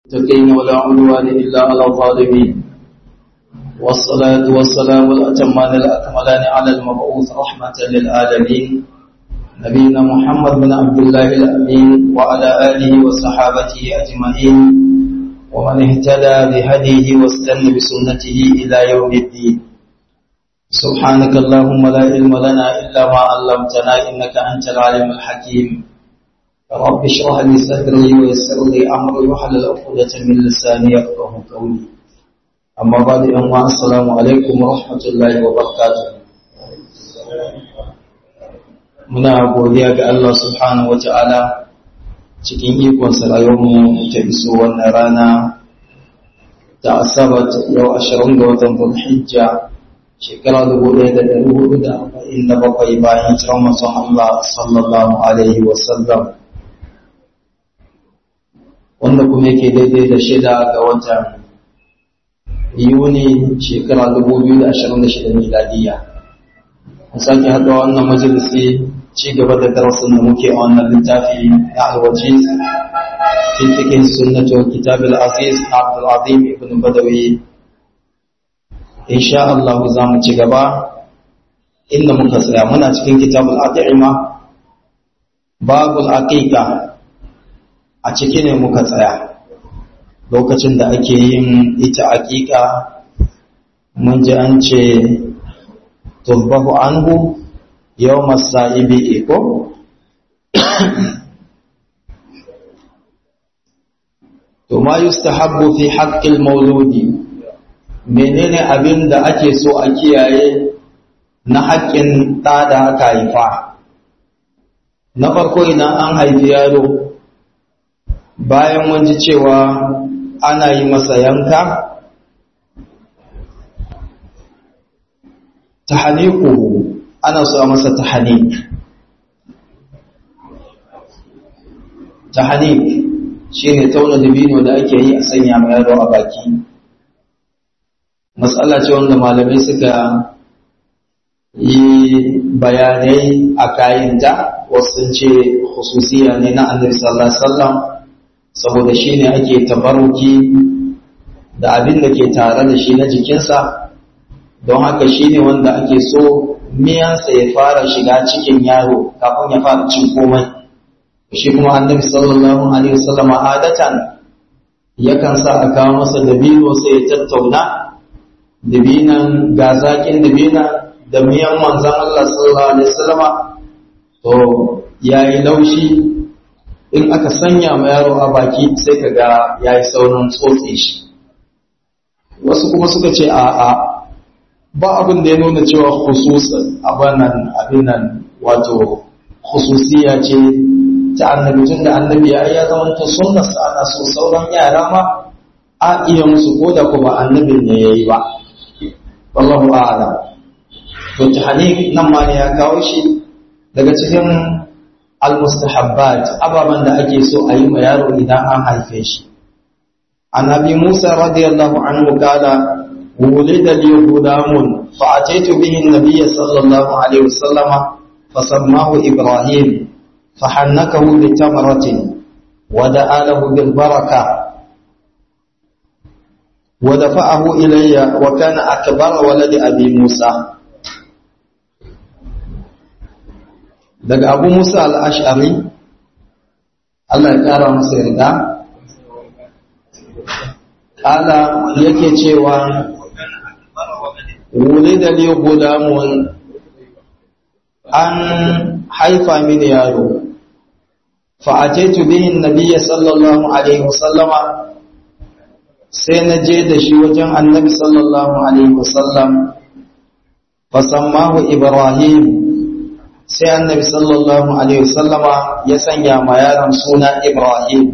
المتقين ولا عدوان إلا على الظالمين والصلاة والسلام الأتمان الأكملان على المبعوث رحمة للعالمين نبينا محمد بن عبد الله الأمين وعلى آله وصحابته أجمعين ومن اهتدى بهديه واستنى بسنته إلى يوم الدين سبحانك اللهم لا علم لنا إلا ما علمتنا إنك أنت العليم الحكيم رب اشرح لي صدري ويسر لي امري واحلل عقدة من لساني يفقهوا قولي اما بعد ان السلام عليكم ورحمه الله وبركاته muna godiya ga Allah subhanahu wata'ala cikin ikon rayuwarmu ta iso wannan rana ta asabar yau ashirin ga watan Dhulhijja shekara dubu ɗaya da ɗari hudu da arba'in da bakwai bayan hijirar manzon Allah sallallahu alaihi wasallam wanda kuma yake daidai da shida ga watan yuni shekara 2026 miladiya an sake haɗa wannan majalisi ci gaba da darasin da muke a wannan littafi na alwaji fi cikin sunnatu kitab al-aziz abdul azim ibn badawi insha Allah za mu ci gaba inda muka tsaya muna cikin kitab al-at'ima babul aqiqa a ciki ne muka tsaya lokacin da ake yin ita aƙiƙa mun ji an ce turbahu anhu yau masa'ibi iko to ma yustahabbu fi haqqil mauludi menene abin da ake so a kiyaye na haƙƙin ɗa da aka haifa na farko idan an haifi yaro bayan mun ji cewa ana yi masa yanka tahaniku ana so a masa tahanik tahanik shi ne tauna dabino da ake yi a sanya mai yaro a baki matsala ce wanda malamai suka yi bayanai a kayanta wasu ce hususiya ne na annabi sallallahu alaihi wasallam saboda shi ne ake tabaruki da abin da ke tare da shi na jikinsa don haka shi ne wanda ake so miyansa ya fara shiga cikin yaro kafin ya fara cin komai shi kuma annabi sallallahu alaihi wasallama adatan yakan sa a kawo masa dabino sai ya tattauna dabinan ga zakin dabina da miyan manzon Allah sallallahu alaihi wasallama to yayi laushi in aka sanya ma yaro a baki sai ka ga ya yi saurin tsotse shi wasu kuma suka ce a a ba abin da ya nuna cewa khususan abanan abinan wato khususiya ce ta annabi tun da annabi ya ya zama ta sunnarsa ana so sauran yara ma a iya musu ko da kuma annabin ne ya yi ba wallahu a'lam to tahnik nan ma ne ya kawo shi daga cikin المستحبات أبابا da ake so a yi ma yaro idan an haife shi annabi Musa radiyallahu anhu kala wulida li gudamun fa ataitu bihi an-nabiy sallallahu alaihi wasallama fasammahu ibrahim fahannakahu bi tamratin wa da'a lahu bil baraka wa dafa'ahu ilayya wa kana akbar waladi abi Musa daga abu musa al'ashari Allah ya ƙara masa yarda ƙala yake cewa wuli da ne gudamun an haifa mini yaro fa'ajaitu bihin nabiya sallallahu alaihi wasallama sai na je da shi wajen annabi sallallahu alaihi wasallam fasammahu ibrahim sai annabi sallallahu alaihi wasallama ya sanya ma yaron suna Ibrahim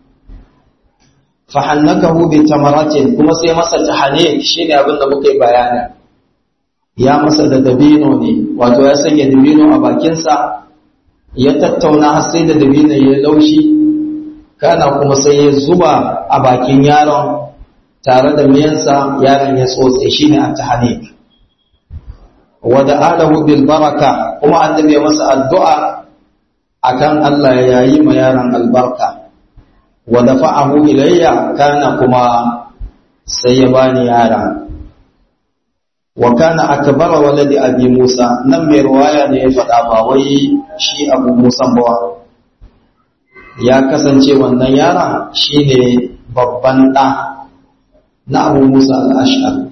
fahannakahu bi tamaratin kuma sai masa tahane shine abin da muka yi bayani ya masa da dabino ne wato ya sanya dabino a bakinsa ya tattauna har sai da dabino ya laushi kana kuma sai ya zuba a bakin yaron tare da miyansa yaron ya tsotse shine at-tahane wada alahu bil baraka kuma annabi ya masa addu'a akan Allah ya yi ma yaron albarka wa dafa'ahu ilayya kana kuma sai ya bani yara wa kana akbara waladi abi Musa nan mai ruwaya ne ya faɗa ba wai shi Abu Musa ba ya kasance wannan yara shine babban ɗa na Abu Musa al-Ash'ari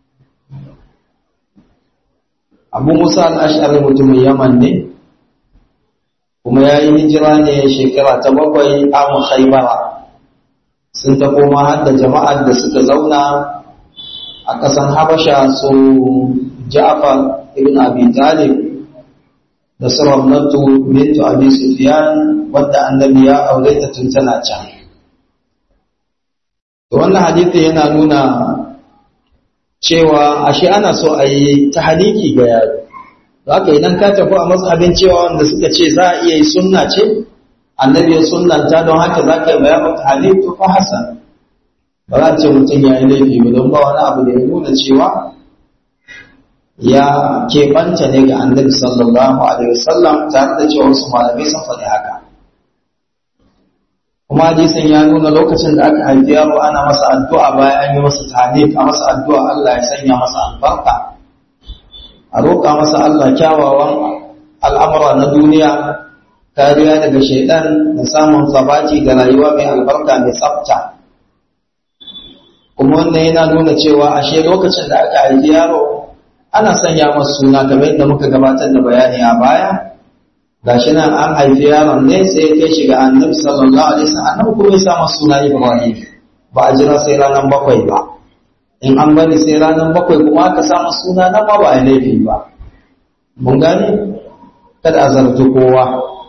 Abu Musa al-Ash'ari mutumin Yaman ne kuma ya yi hijira ne shekara ta bakwai amu Khaybara sun ta koma har da jama'ar da suka zauna a ƙasan Habasha su Ja'far ibn Abi Talib da su Ramnatu bintu Abi Sufyan wadda annabi ya aure ta tun tana can. To wannan hadisi yana nuna cewa ashe ana so a yi tahaliki ga yaro. Haka idan ka tafi a mazhabin cewa wanda suka ce za a iya yi sunna ce, annabi ya sunnanta don haka za ka yi bayanin tahaliki fa hasan. ba za a ce mutum ya yi laifi ba don ba wani abu da ya nuna cewa ya keɓanta ne ga annabi sallallahu alaihi wasallam tare da cewa wasu malamai sun faɗi haka kuma hadisin ya nuna lokacin da aka haifi yaro ana masa addu'a bayan an yi masa tahnif a masa addu'a Allah ya sanya masa albarka a roƙa masa Allah kyawawan al'amura na duniya kariya daga shaidan da samun sabati da rayuwa mai albarka mai tsafta kuma wannan yana nuna cewa ashe lokacin da aka haifi yaro ana sanya masa suna kamar yadda muka gabatar da bayani a baya gashi nan an haifi yaron ne sai ya kai shiga annabi sallallahu alaihi wasallam annabi kuma ya sa masa suna Ibrahim ba a jira sai ranar bakwai ba in an bari sai ranar bakwai kuma aka sa masa suna nan ma ba a laifi ba mun gane kada a zargi kowa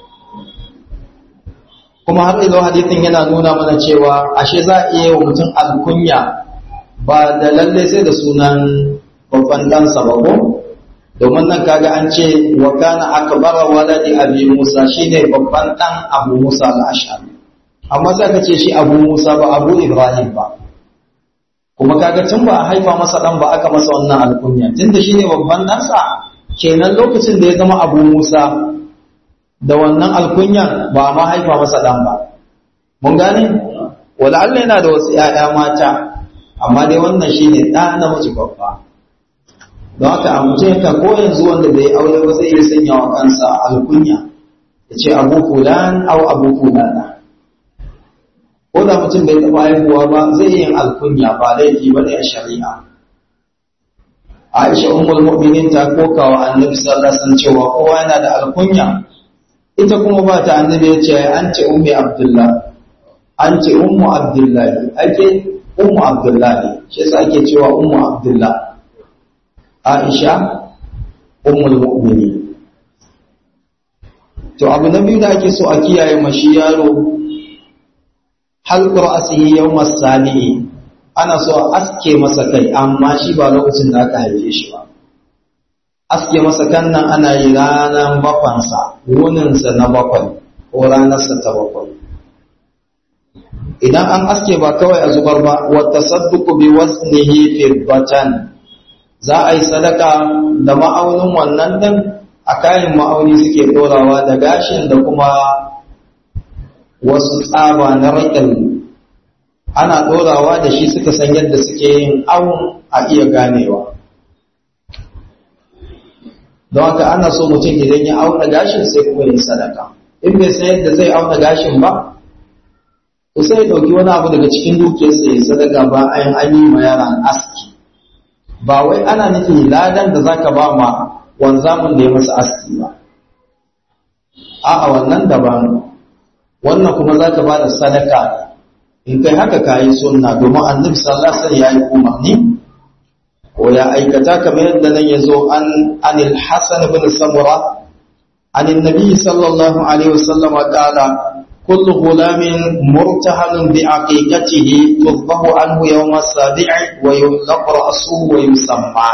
kuma har ilo hadithin yana nuna mana cewa ashe za a iya wa mutum alkunya ba da lalle sai da sunan babban ɗansa ba ko domin nan kaga an ce wa kana akbara waladi abi musa shine babban ɗan abu musa al-ashari amma sai ka ce shi abu musa ba abu ibrahim ba kuma kaga tun ba a haifa masa ɗan ba aka masa wannan alkunya tunda shine babban ɗansa kenan lokacin da ya zama abu musa da wannan alkunyan ba ma haifa masa ɗan ba. Mun gane? Wala Allah yana da wasu ‘ya'ya mata, amma dai wannan shi ne ɗa namiji babba. Don haka a mutum ka ko yanzu wanda bai aure ba zai iya sanya wa kansa alkunya, ya ce abu fulan au abu fulana. Ko da mutum bai taɓa haihuwa ba zai yin alkunya ba laifi ba ne a shari'a. Aisha Ummul Mu'minin ta koka wa Annabi sallallahu alaihi wasallam cewa kowa yana da alkunya ita kuma ba ta annabi ya ce an ce ummi abdullah an ce ummu abdullahi ake ummu abdullahi shi yasa ake cewa ummu abdullah aisha ummul mu'mini to abu na biyu da ake so a kiyaye mashi yaro halqur asihi yawm as-sabi'i ana so a aske masa kai amma shi ba lokacin da aka haife shi ba aske masa kannan ana yi ranar bakwansa wuninsa na bakwai ko ranarsa ta bakwai idan an aske ba kawai a zubar ba wata sadduku bi wasnihi fiddatan za a yi sadaka da ma'aunin wannan din a kayan ma'auni suke dorawa da gashin da kuma wasu tsaba na raƙin ana dorawa da shi suka san yadda suke yin awon a iya ganewa don haka ana so mutum idan ya auna gashin sai kuma yin sadaka in bai san yadda zai auna gashin ba to sai ya ɗauki wani abu daga cikin dukiyarsa ya sadaka ba ayin an yi ma yaran aski ba wai ana nufin ladan da zaka ba ma wanzamin da ya masa aski ba a'a wannan daban wannan kuma zaka ba da sadaka in kai haka kayi sunna domin annabi sallallahu alaihi wasallam ya yi umarni ko ya aikata kamar yadda nan yazo an anil hasan ibn samura anin nabi sallallahu alaihi wasallam qala kullu ghulamin murtahalun bi aqiqatihi tudhahu anhu yawm as-sabi'i wa yulaq ra'suhu wa yusamma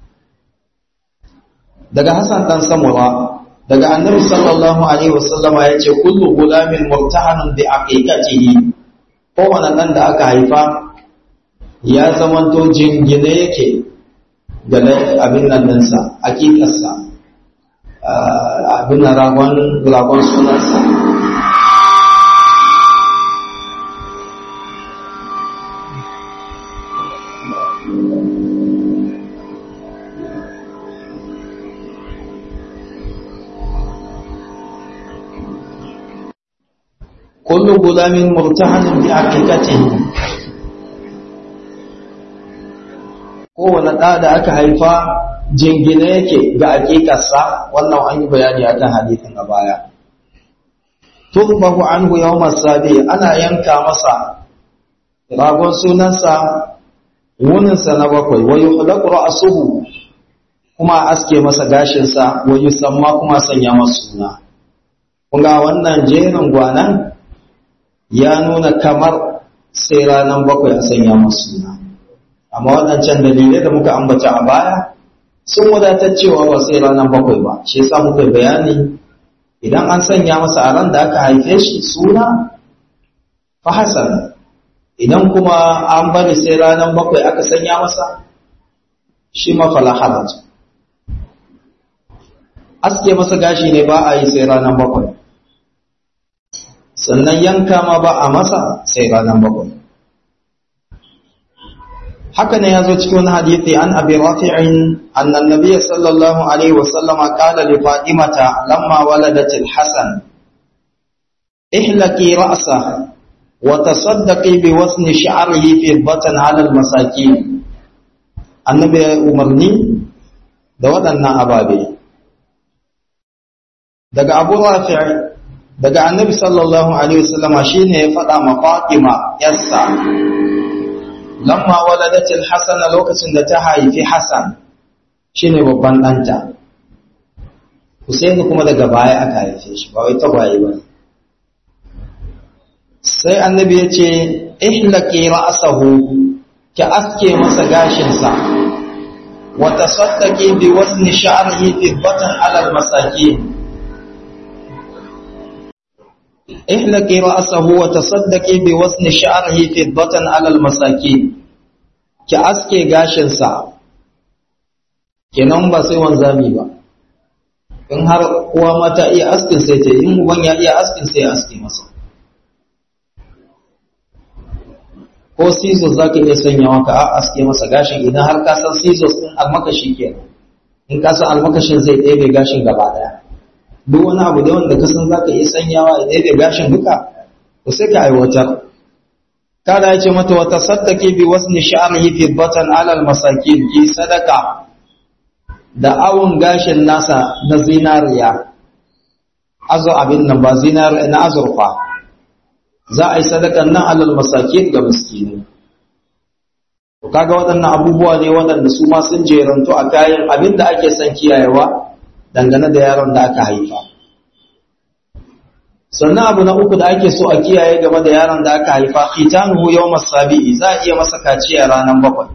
daga hasan dan samura daga annabi sallallahu alaihi wasallam yace kullu ghulamin murtahalun bi aqiqatihi kowane dan da aka haifa ya zamanto jingine yake da abin nan ɗinsa aƙiƙarsa abin nan ragon sunansa kullu gulamin murtahanin bi aqiqatihi kowane ɗa da aka haifa jingine yake ga aƙiƙarsa wannan an yi bayani a kan hadithin a baya turbahu anhu yawmar sabi ana yanka masa ragon sunansa wuninsa na bakwai wa yuhlaqu ra'suhu kuma aske masa gashinsa wa yusamma kuma sanya masa suna kunga wannan jerin gwanan ya nuna kamar sai ranar bakwai a sanya masa suna amma waɗancan dalilai da muka ambata a baya sun wadatar cewa ba sai ranar bakwai ba shi yasa muka bayani idan an sanya masa a ran da aka haife shi suna fa hasan idan kuma an bari sai ranar bakwai aka sanya masa shi ma fala haraj aske masa gashi ne ba a yi sai ranar bakwai sannan yanka ma ba a masa sai ranar bakwai haka ne ya zo cikin wani hadithi an abi rafi'in annan nabiyyi sallallahu alaihi wa sallama qala li fatimata lamma waladat al-hasan ihlaqi ra'sa wa tasaddaqi bi wasni sha'rihi fi batan 'ala al-masakin annabi umarni da waɗannan ababe daga abu rafi'i daga annabi sallallahu alaihi wa sallama shine ya faɗa ma fatima yassa lamma waladatil hasana lokacin da ta haifi hasan shine babban ɗanta Husaini kuma daga baya aka haife shi ba wai tagwaye ba sai annabi ya ce ihlaqi ra'sahu ki aske masa gashinsa wa tasaddaqi bi wasni sha'rihi fiddatan 'ala al-masakin ihlaqi ra'sahu wa tasaddaqi bi wasni sha'rihi fiddatan 'ala al-masakin ki aske gashin sa kenan ba sai wanzami ba in har uwa mata iya askin sai ta in uban ya iya askin sai ya aske masa ko scissors zaka iya sanya maka a aske masa gashin idan har ka san scissors din almakashi kenan in ka san almakashin zai ɗebe gashin gaba daya duk wani abu da wanda kasan za ka iya sanyawa ya ɗaya gashin duka to sai ka aiwatar kada ya ce mata wata saddake bi wasni sha'rihi fi batan alal masakin ki sadaka da awun gashin nasa na zinariya azu abin nan ba zinariya na azurfa za a yi sadakan nan alal masakin ga miskinai kaga waɗannan abubuwa ne waɗanda su ma sun jerantu a kayan abin da ake son kiyayewa dangane da yaron da aka haifa sannan abu na uku da ake so a kiyaye game da yaron da aka haifa khitanuhu yawmas sabi'i za a iya masa kaciya ranar bakwai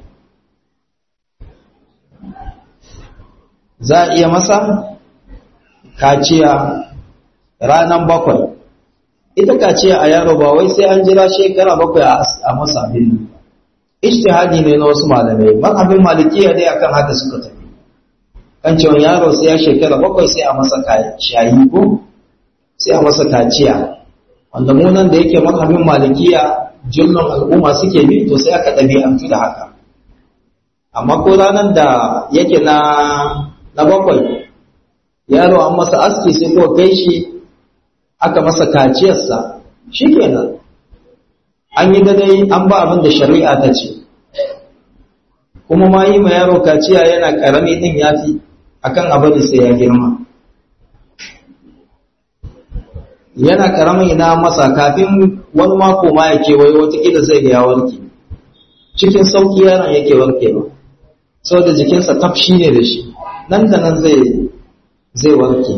za a iya masa kaciya ranar bakwai ita kaciya a yaro ba wai sai an jira shekara bakwai a masa abin ijtihadi ne na wasu malamai mazhabin malikiya dai akan haka suka tafi kan cewa yaro sai ya shekara bakwai sai a masa shayi ko sai a masa kaciya wanda mu nan da yake mazhabin malikiya jullun al'umma suke bi to sai aka ɗabi'antu da haka amma ko ranar da yake na na bakwai yaro an masa aski sai ko kai shi aka masa kaciyarsa shikenan an yi dai an ba abin da shari'a ta ce kuma ma yi ma yaro kaciya yana karami din yafi akan abin sai ya girma yana karamin ina masa kafin wani mako ma ya kewaye watakila zai ga ya warke cikin sauki yaron yake warke ba saboda jikinsa tafshi ne da shi nan da nan zai zai warke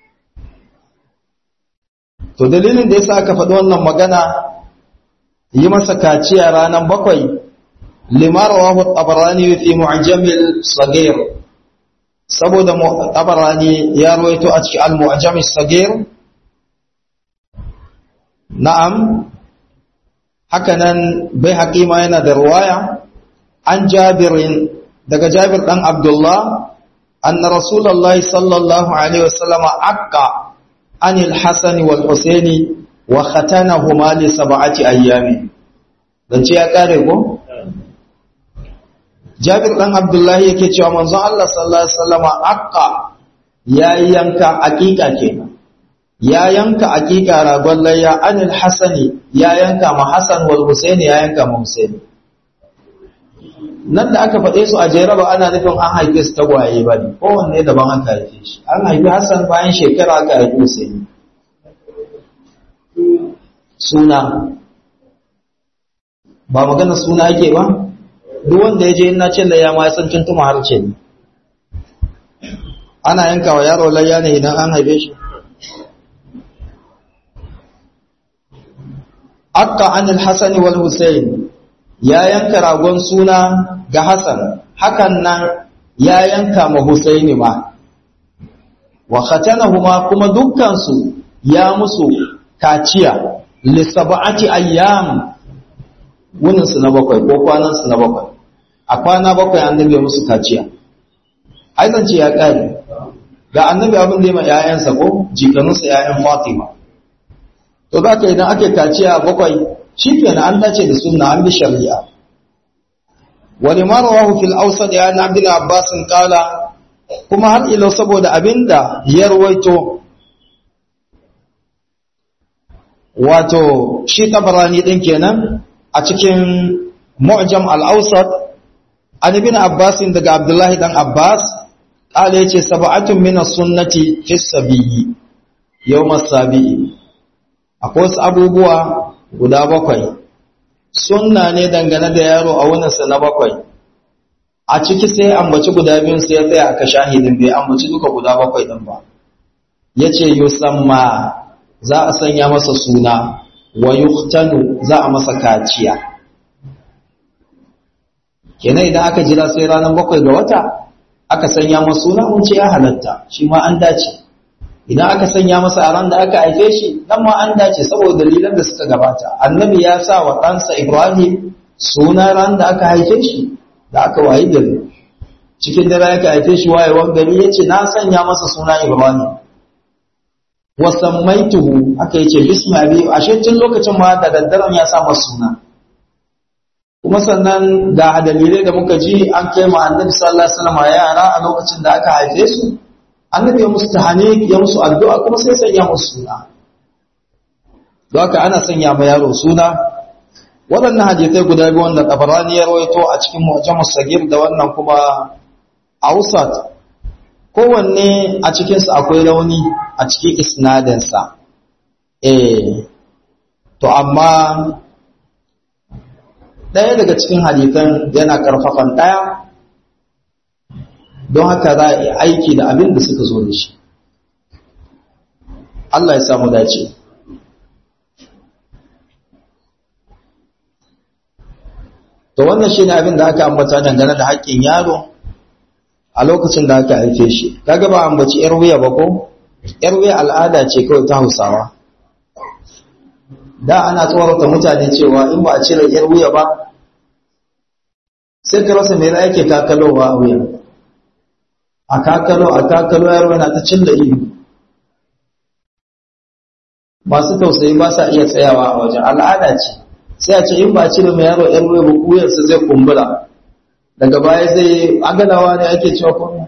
to dalilin da yasa aka faɗi wannan magana yi masa kaciya ranar bakwai limar wahu tabarani fi mu'jamil sagir saboda tabarani ya rawaito a cikin al-mu'jamil sagir na'am hakanan bai haƙima yana da ruwaya an jabirin daga jabir ɗan abdullah anna rasulullahi sallallahu alaihi wasallam aqqa anil hasani wal husaini wa khatanahuma li sab'ati ayyami dan ce ya kare ko Jabir dan Abdullahi yake cewa manzon Allah sallallahu alaihi wasallam aqqa ya yanka aqiqa kenan ya yanka aqiqa ragon layya anil hasani ya yanka ma Hasan wal Husaini ya yanka ma Husaini nan da aka faɗe su a jere ba ana nufin an haife su tagwaye ba ne kowanne daban aka haife shi an haifi Hassan bayan shekara aka haifi Husaini suna ba magana suna yake ba duk wanda ya je ina ce layya ma ya san tuntuma har ce ne ana yanka wa yaro layya ne idan an haife shi akka anil hasan wal husayn ya yanka ragon suna ga hasan hakan nan ya yanka ma husaini ma wa khatanahuma kuma dukkan su ya musu kaciya li sab'ati ayyam wunin su na bakwai ko kwanan su na bakwai a kwana bakwai annabi musu kaciya ai zance ya kare ga annabi abin da ya ma ƴaƴansa ko jikanunsa ƴaƴan Fatima to za ka idan ake kaciya bakwai shi kenan an dace da sunna an bi shari'a wani marawahu fil awsad ya na bin abbas kala kuma har ilo saboda abinda ya ruwaito wato shi tabarani din kenan a cikin mu'jam al-awsat an ibn abbas daga abdullahi dan abbas kala yace sab'atun min as-sunnati fi sabiyyi yawm as-sabi'i akwai wasu abubuwa guda bakwai sunna ne dangane da yaro a wuninsa na bakwai a ciki sai ambaci guda biyun sai ya tsaya aka shahidin bai ambaci duka guda bakwai din ba ya ce yusamma za a sanya masa suna wa yuktanu za a masa kaciya kenan idan aka jira sai ranar bakwai ga wata aka sanya masa suna mun ce ya halatta shi ma an dace idan aka sanya masa a ran da aka haife shi nan ma an dace saboda dalilan da suka gabata annabi ya sa wa ɗansa ibrahim suna ran da aka haife shi da aka wayi gari cikin dare aka haife shi wayewar gari ya ce na sanya masa suna ibrahim wa sammaituhu aka yace bismi abi ashe tun lokacin ma da daddaren ya sa masa suna kuma sannan ga dalilai da muka ji an kai ma annabi sallallahu alaihi wasallam yara a lokacin da aka haife su annabi ya musu tahani ya musu addu'a kuma sai sanya musu suna don haka ana sanya ma yaro suna waɗannan hadisai guda biyu wanda tabarani ya rawaito a cikin mu'jamus sagir da wannan kuma ausat kowanne a cikinsu akwai rauni a cikin isnadinsa eh to amma ɗaya daga cikin hadisan yana ƙarfafan ɗaya don haka za a yi aiki da abin da suka zo da shi Allah ya samu dace to wannan shine abin da aka ambata dangane da haƙƙin yaro a lokacin da aka haife shi kaga ba ambaci yar wuya ba ko yar wuya al'ada ce kawai ta Hausawa da ana tsorata mutane cewa in ba a cire yar wuya ba sai ka rasa me za ake kakalowa a wuya a kakalo a kakalo yaro yana ta cilla ido masu tausayi ba sa iya tsayawa a wajen al'ada ce sai a ce in ba a cire mai yaro yar wuya ba kuyarsa zai kumbura daga baya zai agalawa ne ake cewa kuma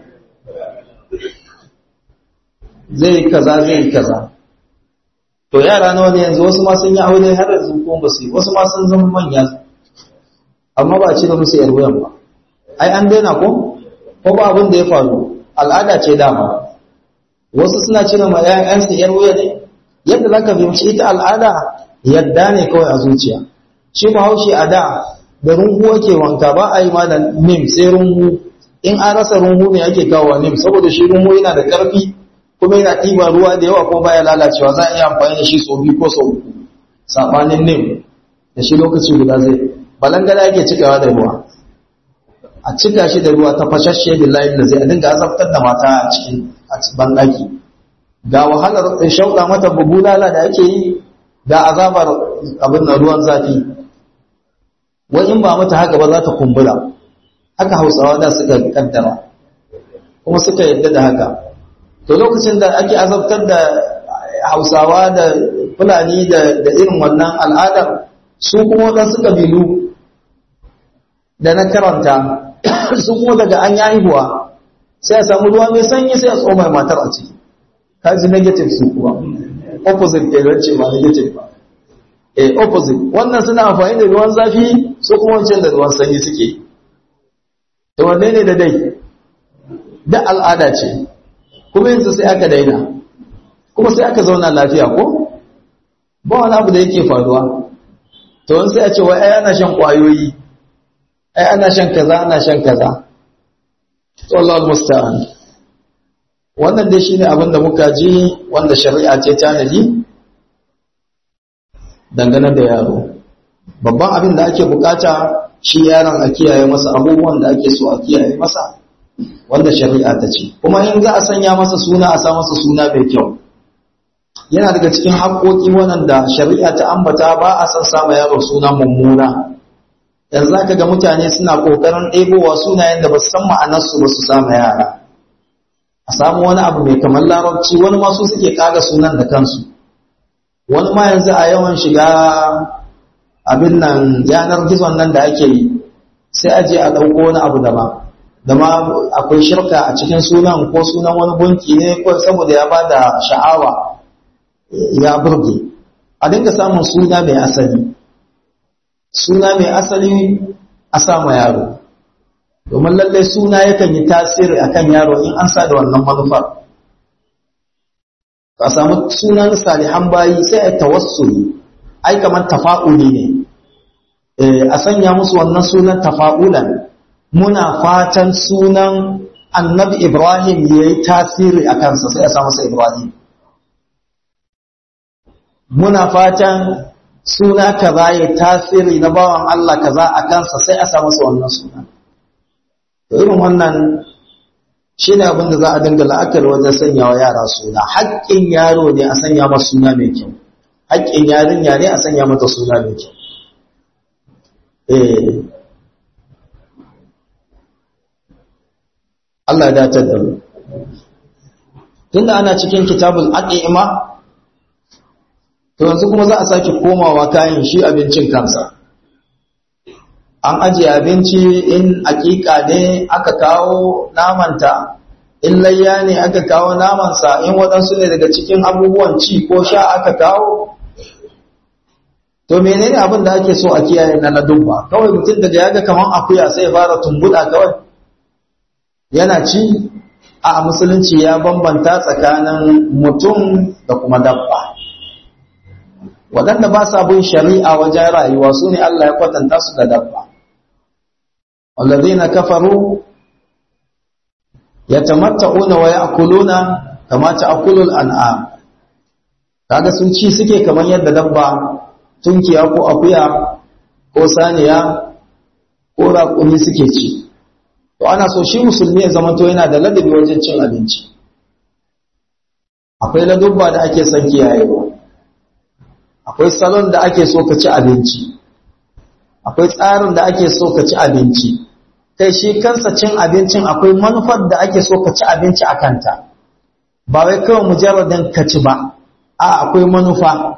zai kaza zai kaza to yara nawa ne yanzu wasu ma sun yi aure har yanzu kuma ba su yi wasu ma sun zama manya amma ba a cire musu yar wuyan ba ai an daina ko ko ba abin da ya faru al'ada ce dama wasu suna cire ma ƴaƴansu yar wuya ne yadda zaka fahimci ita al'ada yadda ne kawai a zuciya shi bahaushe a da da rungu ake wanka ba a yi ma da nim sai rungu in an rasa rungu ne ake kawo nim saboda shi rungu yana da ƙarfi kuma yana ɗiba ruwa da yawa kuma baya lalacewa za a iya amfani da shi sau biyu ko sau uku saɓanin nim da shi lokaci guda zai balangada ake cikawa da ruwa a cika shi da ruwa ta fashashe da layin da zai a dinga azabtar da mata a cikin banɗaki ga wahalar shauɗa mata bubulala da ake yi ga azabar abin da ruwan zafi wai in ba mata haka ba za ta kumbura haka hausawa da suka kaddara kuma suka yadda da haka to lokacin da ake azabtar da hausawa da fulani da irin wannan al'adar su kuma waɗansu ƙabilu da na karanta su kuma daga an yi haihuwa sai a samu ruwa mai sanyi sai a tsoma matar a ciki kaji negative su kuma opposite ke ce ba negative ba eh opposite wannan suna amfani da ruwan zafi su kuma wancan da ruwan sanyi suke to wanne ne da dai da al'ada ce kuma yanzu sai aka daina kuma sai aka zauna lafiya ko ba wani abu da yake faruwa to wani sai a ce wai ai ana shan kwayoyi ai ana shan kaza ana shan kaza to Allah musta'an wannan dai shine abin da muka ji wanda shari'a ce ta naji dangane da yaro babban abin da ake bukata shi yaron a kiyaye masa abubuwan da ake so a kiyaye masa wanda shari'a ta ce kuma in za a sanya masa suna a sa masa suna mai kyau yana daga cikin haƙoƙi waɗanda shari'a ta ambata ba a san sama yaro suna mummuna yanzu zaka ga mutane suna ƙoƙarin ɗebowa sunayen da ba su san ma'anarsu ba su sama yara a samu wani abu mai kamar larabci wani ma su suke ƙaga sunan da kansu wani ma yanzu a yawan shiga abin nan yanar gizon nan da ake yi sai aje a ɗauko wani abu daban da ma akwai shirka a cikin sunan ko sunan wani gunki ne ko saboda ya bada sha'awa ya burge a dinga samun suna mai asali suna mai asali a sama yaro domin lallai suna yakan yi tasiri akan yaro in an sa da wannan manufar ka samu sunan salihan bayi sai a tawassuli ai kamar tafa'uli ne a sanya musu wannan sunan tafa'ulan muna fatan sunan annabi ibrahim ya yi tasiri a kansa sai a sa masa ibrahim muna fatan suna kaza ya tasiri na bawan Allah kaza a kansa sai a sa masa wannan suna to irin wannan shi ne abinda za a dinga la'akari wajen sanya wa yara suna haƙƙin yaro ne a sanya masa suna mai kyau haƙƙin yarinya ne a sanya mata suna mai kyau eh Allah ya dace da mu tunda ana cikin kitabul aqima to yanzu kuma za a sake komawa kayan shi abincin kansa an ajiye abinci in aƙiƙa ne aka kawo namanta in layya ne aka kawo namansa in waɗansu ne daga cikin abubuwan ci ko sha aka kawo to menene abin da ake so a kiyaye na ladubba kawai mutum daga yaga kaman akuya sai ya fara tumbuɗa kawai yana ci a musulunci ya bambanta tsakanin mutum da kuma dabba waɗanda ba sa bin shari'a wajen rayuwa su ne Allah ya kwatanta su da dabba wallazina kafaru yatamatta'una wa ya'kuluna kama ta'kulul an'am kaga sun ci suke kamar yadda dabba tunkiya ko akuya ko saniya ko raƙumi suke ci to ana so shi musulmi ya zama to yana da ladabi wajen cin abinci akwai ladubba da ake son kiyayewa akwai salon da ake so ka ci abinci akwai tsarin da ake so ka ci abinci kai shi kansa cin abincin akwai manufar da ake so ka ci abinci a kanta ba wai kawai mujarradin ka ci ba a akwai manufa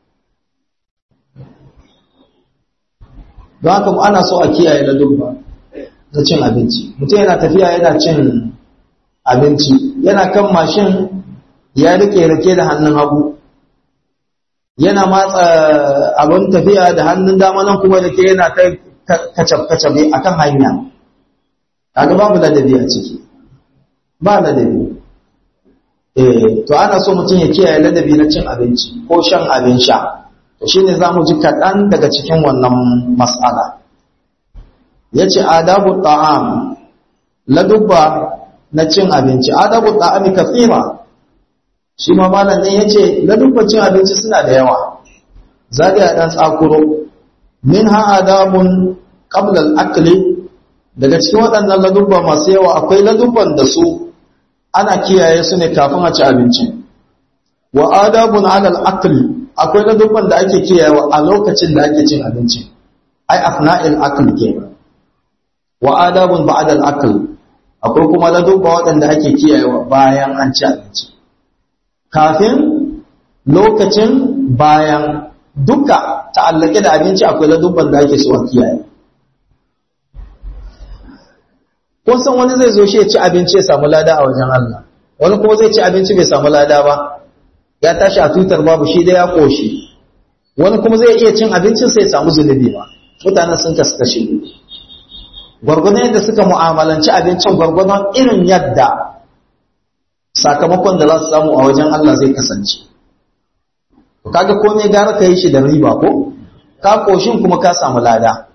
don haka ana so a kiyaye ladubba na cin abinci mutum yana tafiya yana cin abinci yana kan mashin ya rike rake da hannun hagu yana matsa abin tafiya da hannun dama nan kuma da ke yana ta kacab-kacabe a kan hanya kaga babu ladabi a ciki ba ladabi eh to ana so mutum ya kiyaye ladabi na cin abinci ko shan abin sha to shine za mu ji kaɗan daga cikin wannan mas'ala ya ce adabu ta'am ladubba na cin abinci adabu ta'ami kafira shi ma malam ne yace ladubban cin abinci suna da yawa zai a dan tsakuro minha adabun qabla al-akli daga cikin waɗannan ladubba masu yawa akwai ladubban da su ana kiyaye su ne kafin a ci abinci wa adabun ala al-akli akwai ladubban da ake kiyayewa a lokacin da ake cin abinci ai afna'il akl kenan wa adabun ba'da al-akl akwai kuma ladubba waɗanda ake kiyayewa bayan an ci abinci kafin lokacin bayan duka ta'allake da abinci akwai ladubban da ake so a kiyaye kun san wani zai zo shi ya ci abinci ya samu lada a wajen Allah wani kuma zai ci abinci bai samu lada ba ya tashi a tutar babu shi da ya koshi wani kuma zai iya cin abincin sai ya samu zunubi ba mutanen sun kasu kashi gwargwadon yadda suka mu'amalanci abincin gwargwadon irin yadda sakamakon da za su samu a wajen Allah zai kasance kaga komai gara ka yi shi da riba ko ka koshin kuma ka samu lada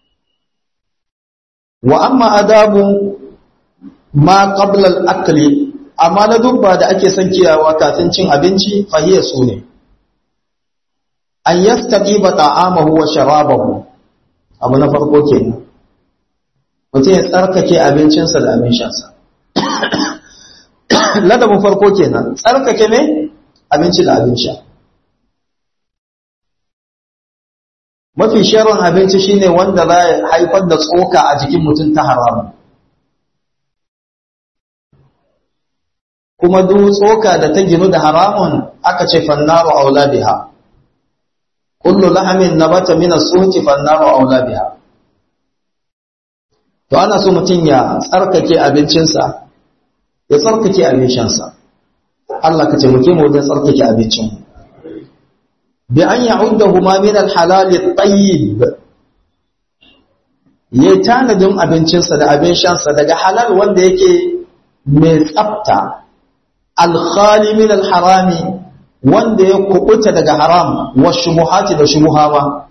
wa amma adabu ma qabla al-akli amma na dubba da ake son kiyawa kafin cin abinci fahiya su ne an yastaqiba ta'amahu wa sharabahu abu na farko kenan mutum ya tsarkake abincinsa da abin shansa ladabin farko kenan tsarkake ne abinci da abin sha mafi sharon abinci shine wanda za ya haifar da tsoka a jikin mutum ta haramun kuma duk tsoka da ta ginu da haramun aka ce fannaru aula biha kullu lahamin nabata min as-suhti fannaru aula biha to ana so mutum ya tsarkake abincinsa ya tsarkake abincinsa Allah ka taimake mu wajen tsarkake abincinmu bi an ya'uddahu ma min al-halal at-tayyib ya tanadin abincinsa da abin shansa daga halal wanda yake mai tsafta al-khali min al-harami wanda ya kubuta daga haram wa shubuhati da shubuhama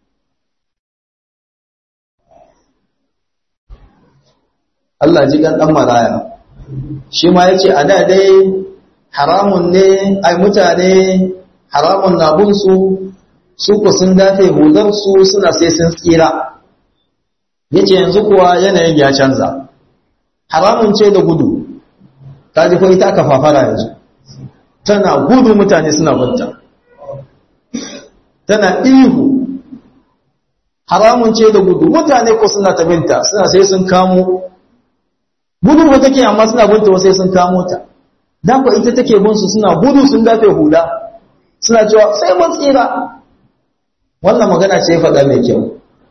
Allah ji kan dan maraya shi ma yace a da dai haramun ne ai mutane haramun na bin su su ku sun dafe hudar su suna sai sun tsira yace yanzu kuwa yanayin ya canza haramun ce da gudu ta ji fa ita aka fafara yanzu tana gudu mutane suna banta tana ihu haramun ce da gudu mutane ko suna ta binta suna sai sun kamo gudu ba take amma suna binta wasu sai sun kamo ta dan ko ita take bin su suna gudu sun dafe hula suna cewa sai mun tsira wannan magana ce faɗa mai kyau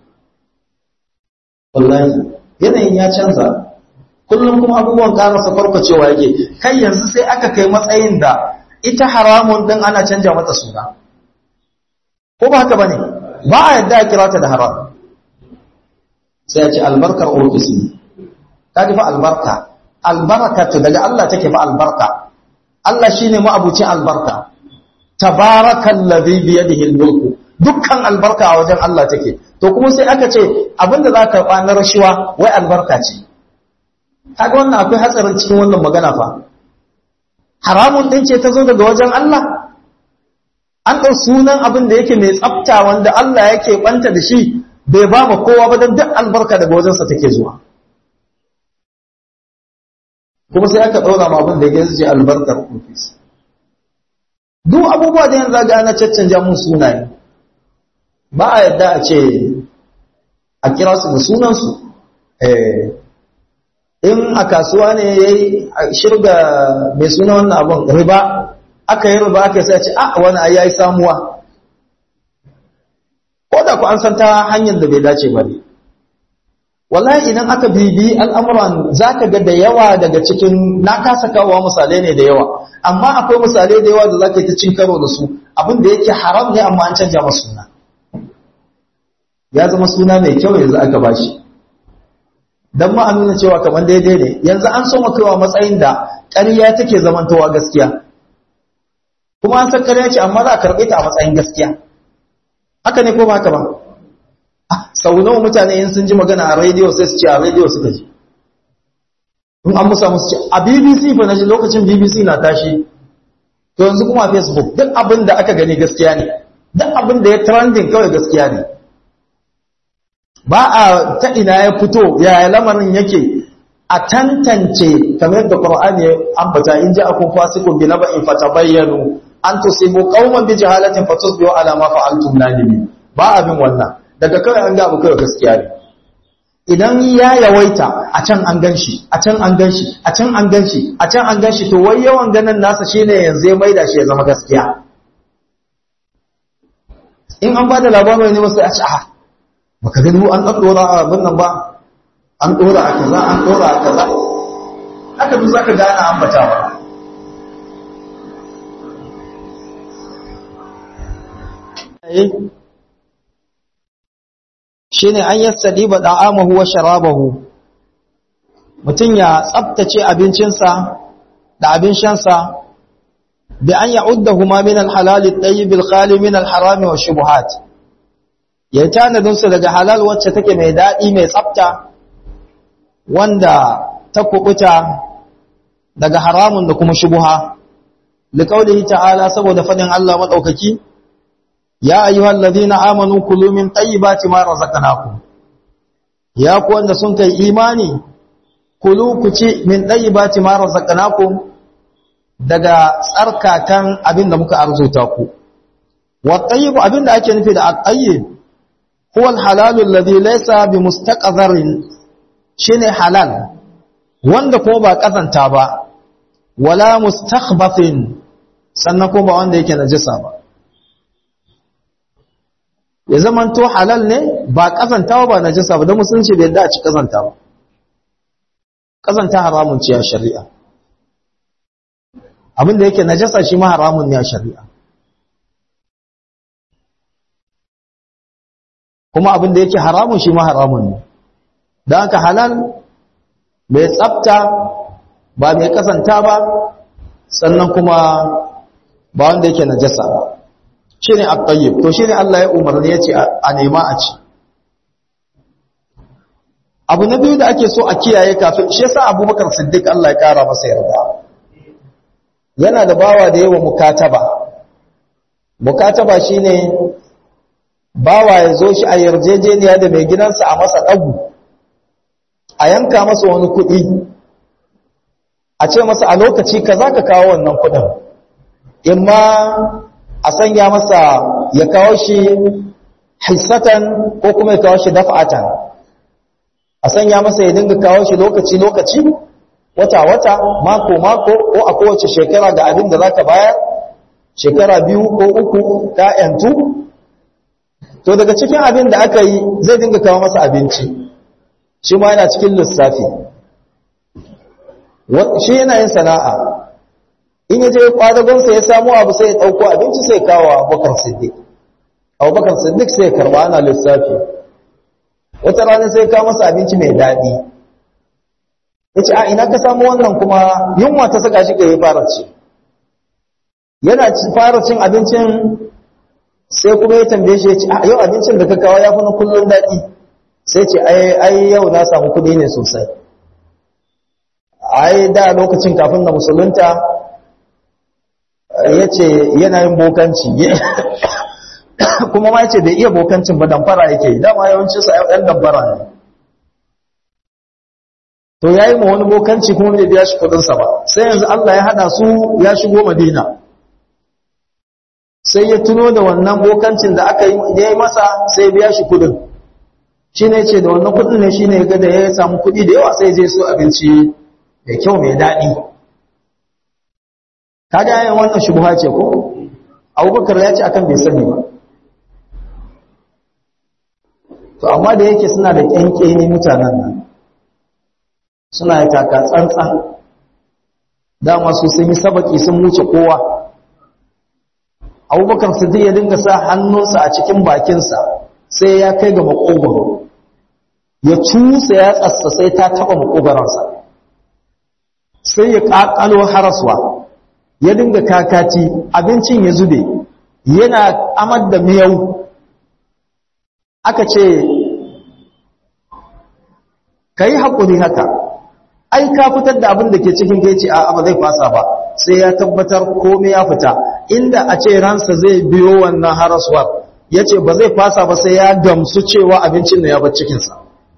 wallahi yanayin ya canza kullum kuma abubuwan ƙarasa farfacewa yake kai yanzu sai aka kai matsayin da ita haramun din ana canja mata suna ko ba haka bane ba a yadda a kira ta da haram sai a ce albarkar ofis ne ka fa albarka albarakatu daga Allah take fa albarka Allah shine ma'abucin albarka tabarakallazi bi yadihi almulku dukkan albarka a wajen Allah take to kuma sai aka ce abinda za ka karɓa na rashuwa wai albarka ce kaga wannan akwai hatsarin cikin wannan magana fa haramun din ce ta zo daga wajen Allah an ɗau sunan abin da yake mai tsafta wanda Allah yake ɓanta da shi bai ba ma kowa ba don duk albarka daga wajensa take zuwa kuma sai aka ɗaura ma abin da ya ce albarkar ofis duk abubuwa da yanzu ga ana caccanja mun sunaye ba a yadda a ce a kira su da sunansu in a kasuwa ne ya yi shirga mai suna wannan abin riba aka yi riba aka sai ce a wani a yayi samuwa ko da ku an san ta hanyar da bai dace ba ne wallahi idan aka bibi al'amuran za ka ga da yawa daga cikin na kasa kawowa misalai ne da yawa amma akwai misalai da yawa da za ka yi ta cin karo da su abin da yake haram ne amma an canja masa suna ya zama suna mai kyau yanzu aka bashi don ma nuna cewa kamar daidai ne yanzu an so kaiwa matsayin da ƙarya take zamantowa gaskiya kuma an san ƙarya ce amma za a karɓe ta a matsayin gaskiya haka ne ko ba haka ba sau nawa mutane in sun ji magana a rediyo sai su ce a rediyo suka ji in an musa musu ce a bbc fa na ji lokacin bbc na tashi to yanzu kuma a facebook duk abin da aka gani gaskiya ne duk abin da ya trending kawai gaskiya ne ba a ta ina ya fito yaya lamarin yake a tantance kamar yadda Qur'ani ya ambata in ja akum fasiqun bi naba'in fatabayyanu an tusibu qauman bi jahalatin fatusbihu ala ma fa'altum nadimin ba abin wannan daga kai an ga abu kai gaskiya ne idan ya yawaita a can an ganshi a can an ganshi a can an ganshi a can an ganshi to wai yawan ganin nasa shine yanzu ya maida shi ya zama gaskiya in an bada labarin ne wasu a ce a baka gani an ɗaɗɗora a abin nan ba an ɗora a kaza an ɗora a kaza haka duk za ka gane ambatawa shi ne an yassadi ba ɗa'amahu wa sharabahu mutum ya tsabtace abincinsa da abin shansa da an ya'udda huma min alhalali ɗayi bilkhali min alharami wa shubuhat ya tanadinsu daga halal wacce take mai daɗi mai tsabta wanda ta kubuta daga haramun da kuma shubuha liqaulihi ta'ala saboda fadin Allah madaukaki ya ayyuhal ladina amanu kulu min tayyibati ma razaqnakum ya ku wanda sun kai imani kulu ku ci min tayyibati ma razaqnakum daga tsarkakan abinda muka arzuta ku wa tayyib abinda ake nufi da at-tayyib huwa al-halal alladhi laysa bimustaqdharin shine halal wanda ko ba kazanta ba wala mustakhbathin sannan ko ba wanda yake najisa ba ya zaman to halal ne ba kazanta ba najisa ba don musulunci bai yadda a ci kazanta ba kazanta haramun ce a shari'a abinda yake najasa shi ma haramun ne a shari'a kuma abinda yake haramun shi ma haramun ne don haka halal mai tsafta ba mai kasanta ba sannan kuma ba wanda yake najasa ba shi ne attayyib to shi ne Allah ya umarni ya ce a nema a ci abu na biyu da ake so a kiyaye kafin shi yasa abubakar siddiq Allah ya kara masa yarda yana da bawa da yawa mukataba mukataba shine bawa ya zo shi a yarjejeniya da mai gidansa a masa ɗagu a yanka masa wani kuɗi a ce masa a lokaci ka za ka kawo wannan kuɗin in ma a sanya masa ya kawo shi hissatan ko kuma ya kawo shi dafa'atan a sanya masa ya dinga kawo shi lokaci-lokaci wata-wata mako-mako ko a kowace shekara ga abin da za ka bayar shekara biyu ko uku ka yantu to daga cikin abin da aka yi zai dinga kawo masa abinci shi ma yana cikin lissafi shi yana yin sana'a in ya je kwadagonsa ya samu abu sai ya ɗauko abinci sai kawo abubakar siddiq abubakar siddiq sai ya karba ana lissafi wata rana sai kawo masa abinci mai daɗi ya ce a ina ka samu wannan kuma yunwa ta saka shi ka yi fara ci yana fara cin abincin sai kuma ya tambaye shi ya ce yau abincin da ka kawo ya fi na kullum daɗi sai ce ai yau na samu kuɗi ne sosai ai da lokacin kafin na musulunta ya ce yana yin bokanci kuma ma ya ce bai iya bokancin ba damfara yake dama yawancinsa ‘yan damfara ne to ya yi ma wani bokanci kuma bai biya shi kudinsa ba sai yanzu Allah ya hada su ya shigo madina sai ya tuno da wannan bokancin da aka yi masa sai biya shi kudin shi ne ce da wannan kudin ne shi ne ga da ya samu kudi da yawa sai je su abinci da kyau mai daɗi kaga yayin wannan shubha ce ko abubakar ya ce akan bai sani ba to amma da yake suna da kyankyeni mutanen nan suna da taka tsantsan dama su sun yi sabaki sun wuce kowa abubakar siddiq ya dinga sa hannunsa a cikin bakinsa sai ya kai ga makogoro ya cusa ya tsassa sai ta taba makogoransa sai ya kakalo haraswa ya dinga kakaci abincin ya zube yana amar da miyau aka ce ka yi haƙuri haka ai ka fitar da abin da ke cikin gaici a ba zai fasa ba sai ya tabbatar komai ya fita inda a ce ransa zai biyo wannan haraswar ya ce ba zai fasa ba sai ya gamsu cewa abincin da ya bar cikinsa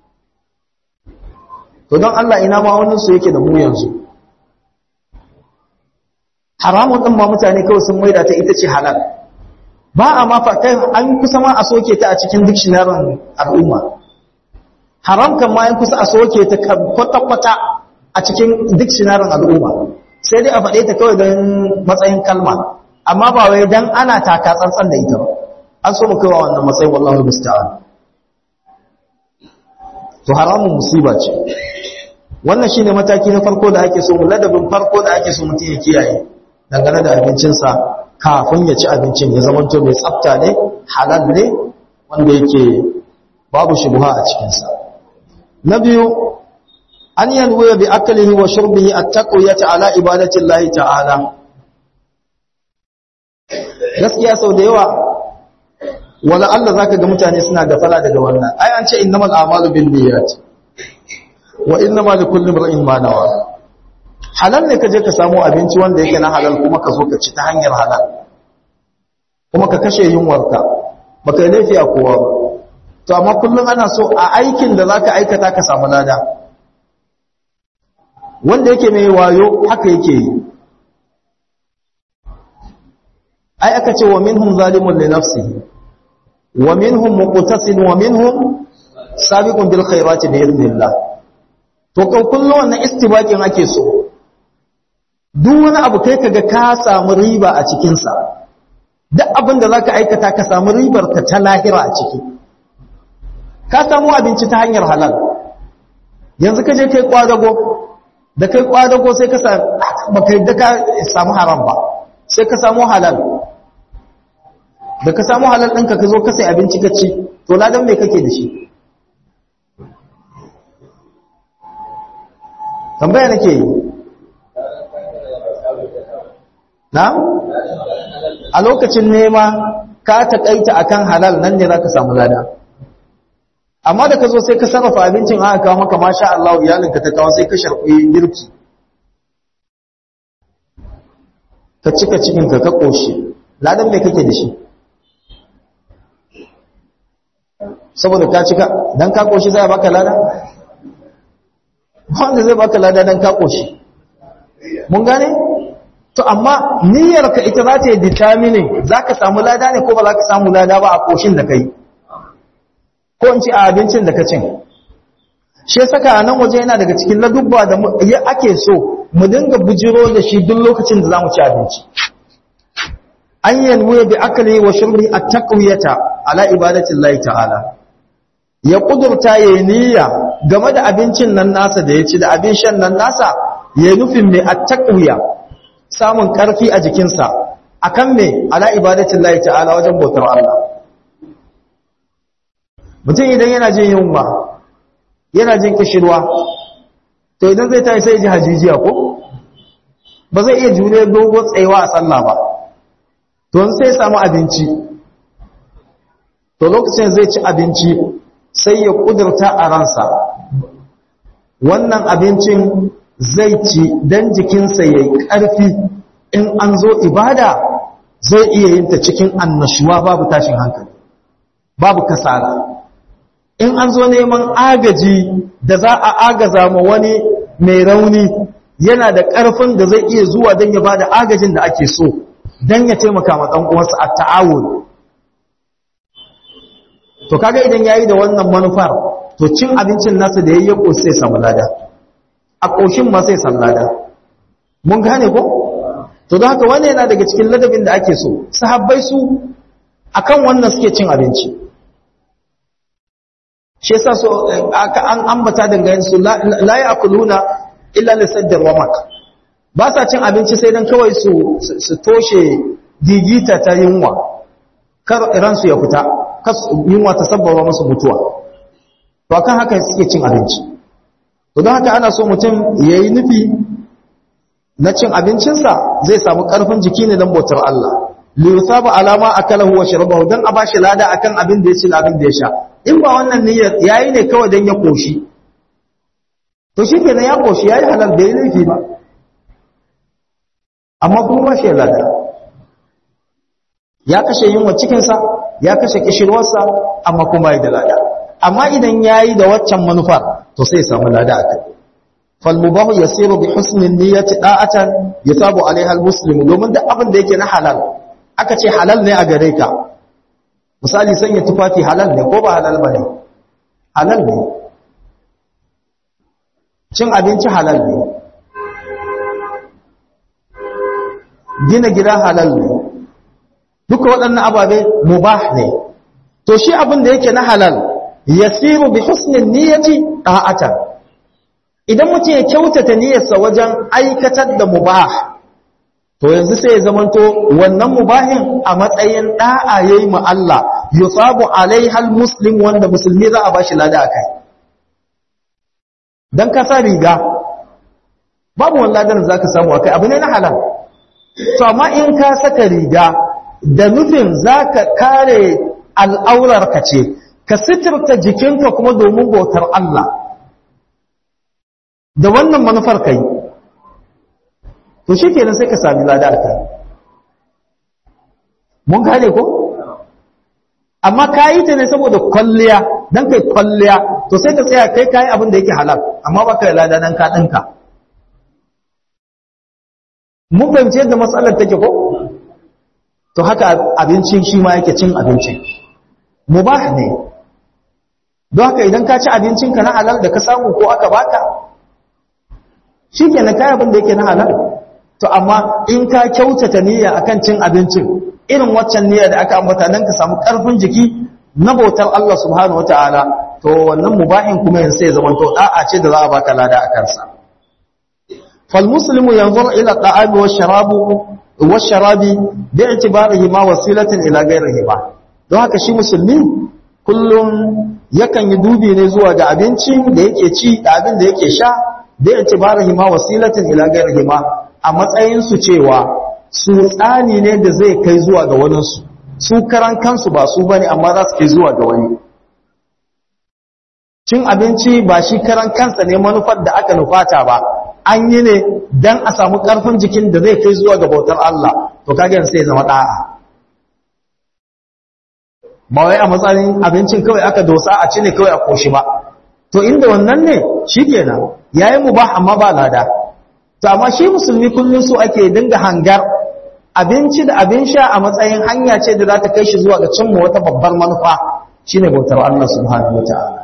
to don Allah ina ma waninsu yake da mu yanzu haramun ɗin ma mutane kawai sun maida ta ita ce halal ba a ma kai an kusa ma a soke ta a cikin dictionary al'umma haram kan ma an kusa a soke ta kwata-kwata a cikin dictionary al'umma sai dai a faɗe ta kawai don matsayin kalma amma ba wai don ana taka tsantsan da ita ba an so mu kaiwa wannan matsayin wallahu musta'an to haramun musiba ce wannan shine mataki na farko da ake so ladabin farko da ake so mutum ya kiyaye dangane da abincinsa kafin ya ci abincin ya zama to mai tsafta ne halal ne wanda yake babu shubha a cikinsa na biyu an yanwuya bi akalihi wa shurbihi at-taqwiyata ala ibadati Allah ta'ala gaskiya sau da yawa wala Allah zaka ga mutane suna gafala daga wannan ai an ce innamal a'malu binniyat wa innamal likulli imrin ma nawa halal ne ka je ka samu abinci wanda yake na halal kuma ka zo ka ci ta hanyar halal kuma ka kashe yunwarka baka yi laifi a kowa ba to amma kullum ana so a aikin da zaka aikata ka samu lada wanda yake mai wayo haka yake yi ai aka ce wa minhum zalimun li nafsihi wa minhum muqtasid wa minhum sabiqun bil khairati bi idnillah to kan kullum wannan istibaqin ake so duk wani abu kai kaga ka samu riba a cikin sa duk abin da zaka aikata ka samu ribar ka ta lahira a ciki ka samu abinci ta hanyar halal yanzu ka je kai kwadago da kai kwadago sai ka samu baka yadda ka samu haram ba sai ka samu halal da ka samu halal ɗinka ka zo ka sai abinci ka ci to ladan me kake da shi tambaya nake yi na a lokacin nema ka taƙaita akan halal nan ne za ka samu lada amma da ka zo sai ka sarrafa abincin aka kawo maka masha Allah iyalinka ta kawo sai ka sharɓi girki ka cika cikinka ka ƙoshi ladan mai kake da shi saboda ka cika don ka ƙoshi zai baka lada wanda zai baka lada don ka ƙoshi mun gane to amma niyyarka ita za ta yi determining za ka samu lada ne ko ba za ka samu lada ba a ƙoshin da ka yi ko in ci a abincin da ka cin shi saka a nan waje yana daga cikin ladubba da ake so mu dinga bujiro da shi duk lokacin da za mu ci abinci an yanwu bi akali wa shurbi at-taqwiyata ala ibadatin Allah ta'ala ya kudurta ya niyya game da abincin nan nasa da ya ci da abin shan nan nasa ya nufin mai at-taqwiya samun karfi a jikinsa akan me ala ibadatin Allah ta'ala wajen bautar Allah mutum idan yana jin yunwa yana jin kishirwa to idan zai tayi sai ji hajijiya ko ba zai iya jure dogo tsayawa a sallah ba to sai samu abinci to lokacin zai ci abinci sai ya kudurta a ransa wannan abincin zai ci dan jikinsa yayi karfi in an zo ibada zai iya yin ta cikin annashuwa babu tashin hankali babu kasala in an zo neman agaji da za a agaza ma wani mai rauni yana da ƙarfin da zai iya zuwa don ya ba da agajin da ake so don ya taimaka ma ɗan'uwansa a ta'awun to kaga idan ya yi da wannan manufar to cin abincin nasa da ya yi ƙoshi sai samu lada a ƙoshin ma sai samu lada mun gane ko? to don haka wani yana daga cikin ladabin da ake so sahabbai su akan wannan suke cin abinci shi yasa so aka an ambata dangane su la ya'kuluna illa lisaddar wamak ba sa cin abinci sai dan kawai su su toshe digita ta yunwa kar iran su ya fita kas yunwa ta sabbaba musu mutuwa to akan haka suke cin abinci to don haka ana so mutum yayi nufi na cin abincinsa zai samu karfin jiki ne dan bautar Allah li yusaba alama akalahu wa sharabahu dan a bashi lada akan abin da ya ci da abin da ya sha in ba wannan niyyar yayi ne kawai dan ya koshi to shikenan ya koshi yayi halal bai laifi ba amma kuma ba shi lada ya kashe yunwa cikin sa ya kashe kishirwarsa amma kuma bai da lada amma idan yayi da waccan manufar to sai ya samu lada akai fal mubahu yasiru bi husni niyyati da'atan yusabu alaiha al muslimu domin duk abin da yake na halal aka ce halal ne a gare ka misali sanya tufafi halal ne ko ba halal ba ne halal ne cin abinci halal ne gina gida halal ne duka waɗannan ababe mubah ne to shi abin da yake na halal yasiru bi husnin niyyati ta'atan idan mutum ya kyautata niyyarsa wajen aikatar da mubah to yanzu sai ya zamanto wannan mubahin a matsayin da'a yayi ma Allah yusabu alaihal muslim wanda musulmi za a bashi lada akai dan ka sa riga babu wani ladan da zaka samu akai abu ne na halal to amma in ka saka riga da nufin zaka kare al'aurar ka ce ka sitirta jikinka kuma domin bautar Allah da wannan manufar kai to shi kenan sai ka sami lada a kai mun gane ko amma ka yi ta ne saboda kwalliya don kai kwalliya to sai ka tsaya kai kayi abin da yake halal amma ba ka yi lada don ka ɗinka mun fahimci yadda matsalar take ko to haka abincin shi ma yake cin abincin mubah ne don haka idan ka ci abincinka na halal da ka samu ko aka baka shi ke na kayan abin da yake na halal to amma in ka kyautata niyya akan cin abincin irin waccan niyya da aka ambata don ka samu ƙarfin jiki na bautar Allah subhanahu wata'ala to wannan mubahin kuma yanzu sai zaman to da'a ce da za a baka lada a kansa fal muslimu yanzur ila da'ami wa sharabu wa sharabi bi i'tibarihi ma wasilatan ila ghayrihi ba don haka shi musulmi kullum yakan yi dubi ne zuwa ga abincin da yake ci da abin da yake sha da itibarihi ma wasilatin ila ghairihi ma a matsayin su cewa su tsani ne da zai kai zuwa ga wani su su karan kansu ba su bane amma za su kai zuwa ga wani cin abinci ba shi karan kansa ne manufar da aka nufata ba an yi ne dan a samu karfin jikin da zai kai zuwa ga bautar Allah to kage sai ya zama da'a ba wai a matsayin abincin kawai aka dosa a ci ne kawai a koshi ba to inda wannan ne shikenan yayi mubah amma ba lada to amma shi musulmi kullun su ake dinga hangar abinci da abin sha a matsayin hanya ce da za ta kai shi zuwa ga cimma wata babbar manufa shine bautar Allah subhanahu wataala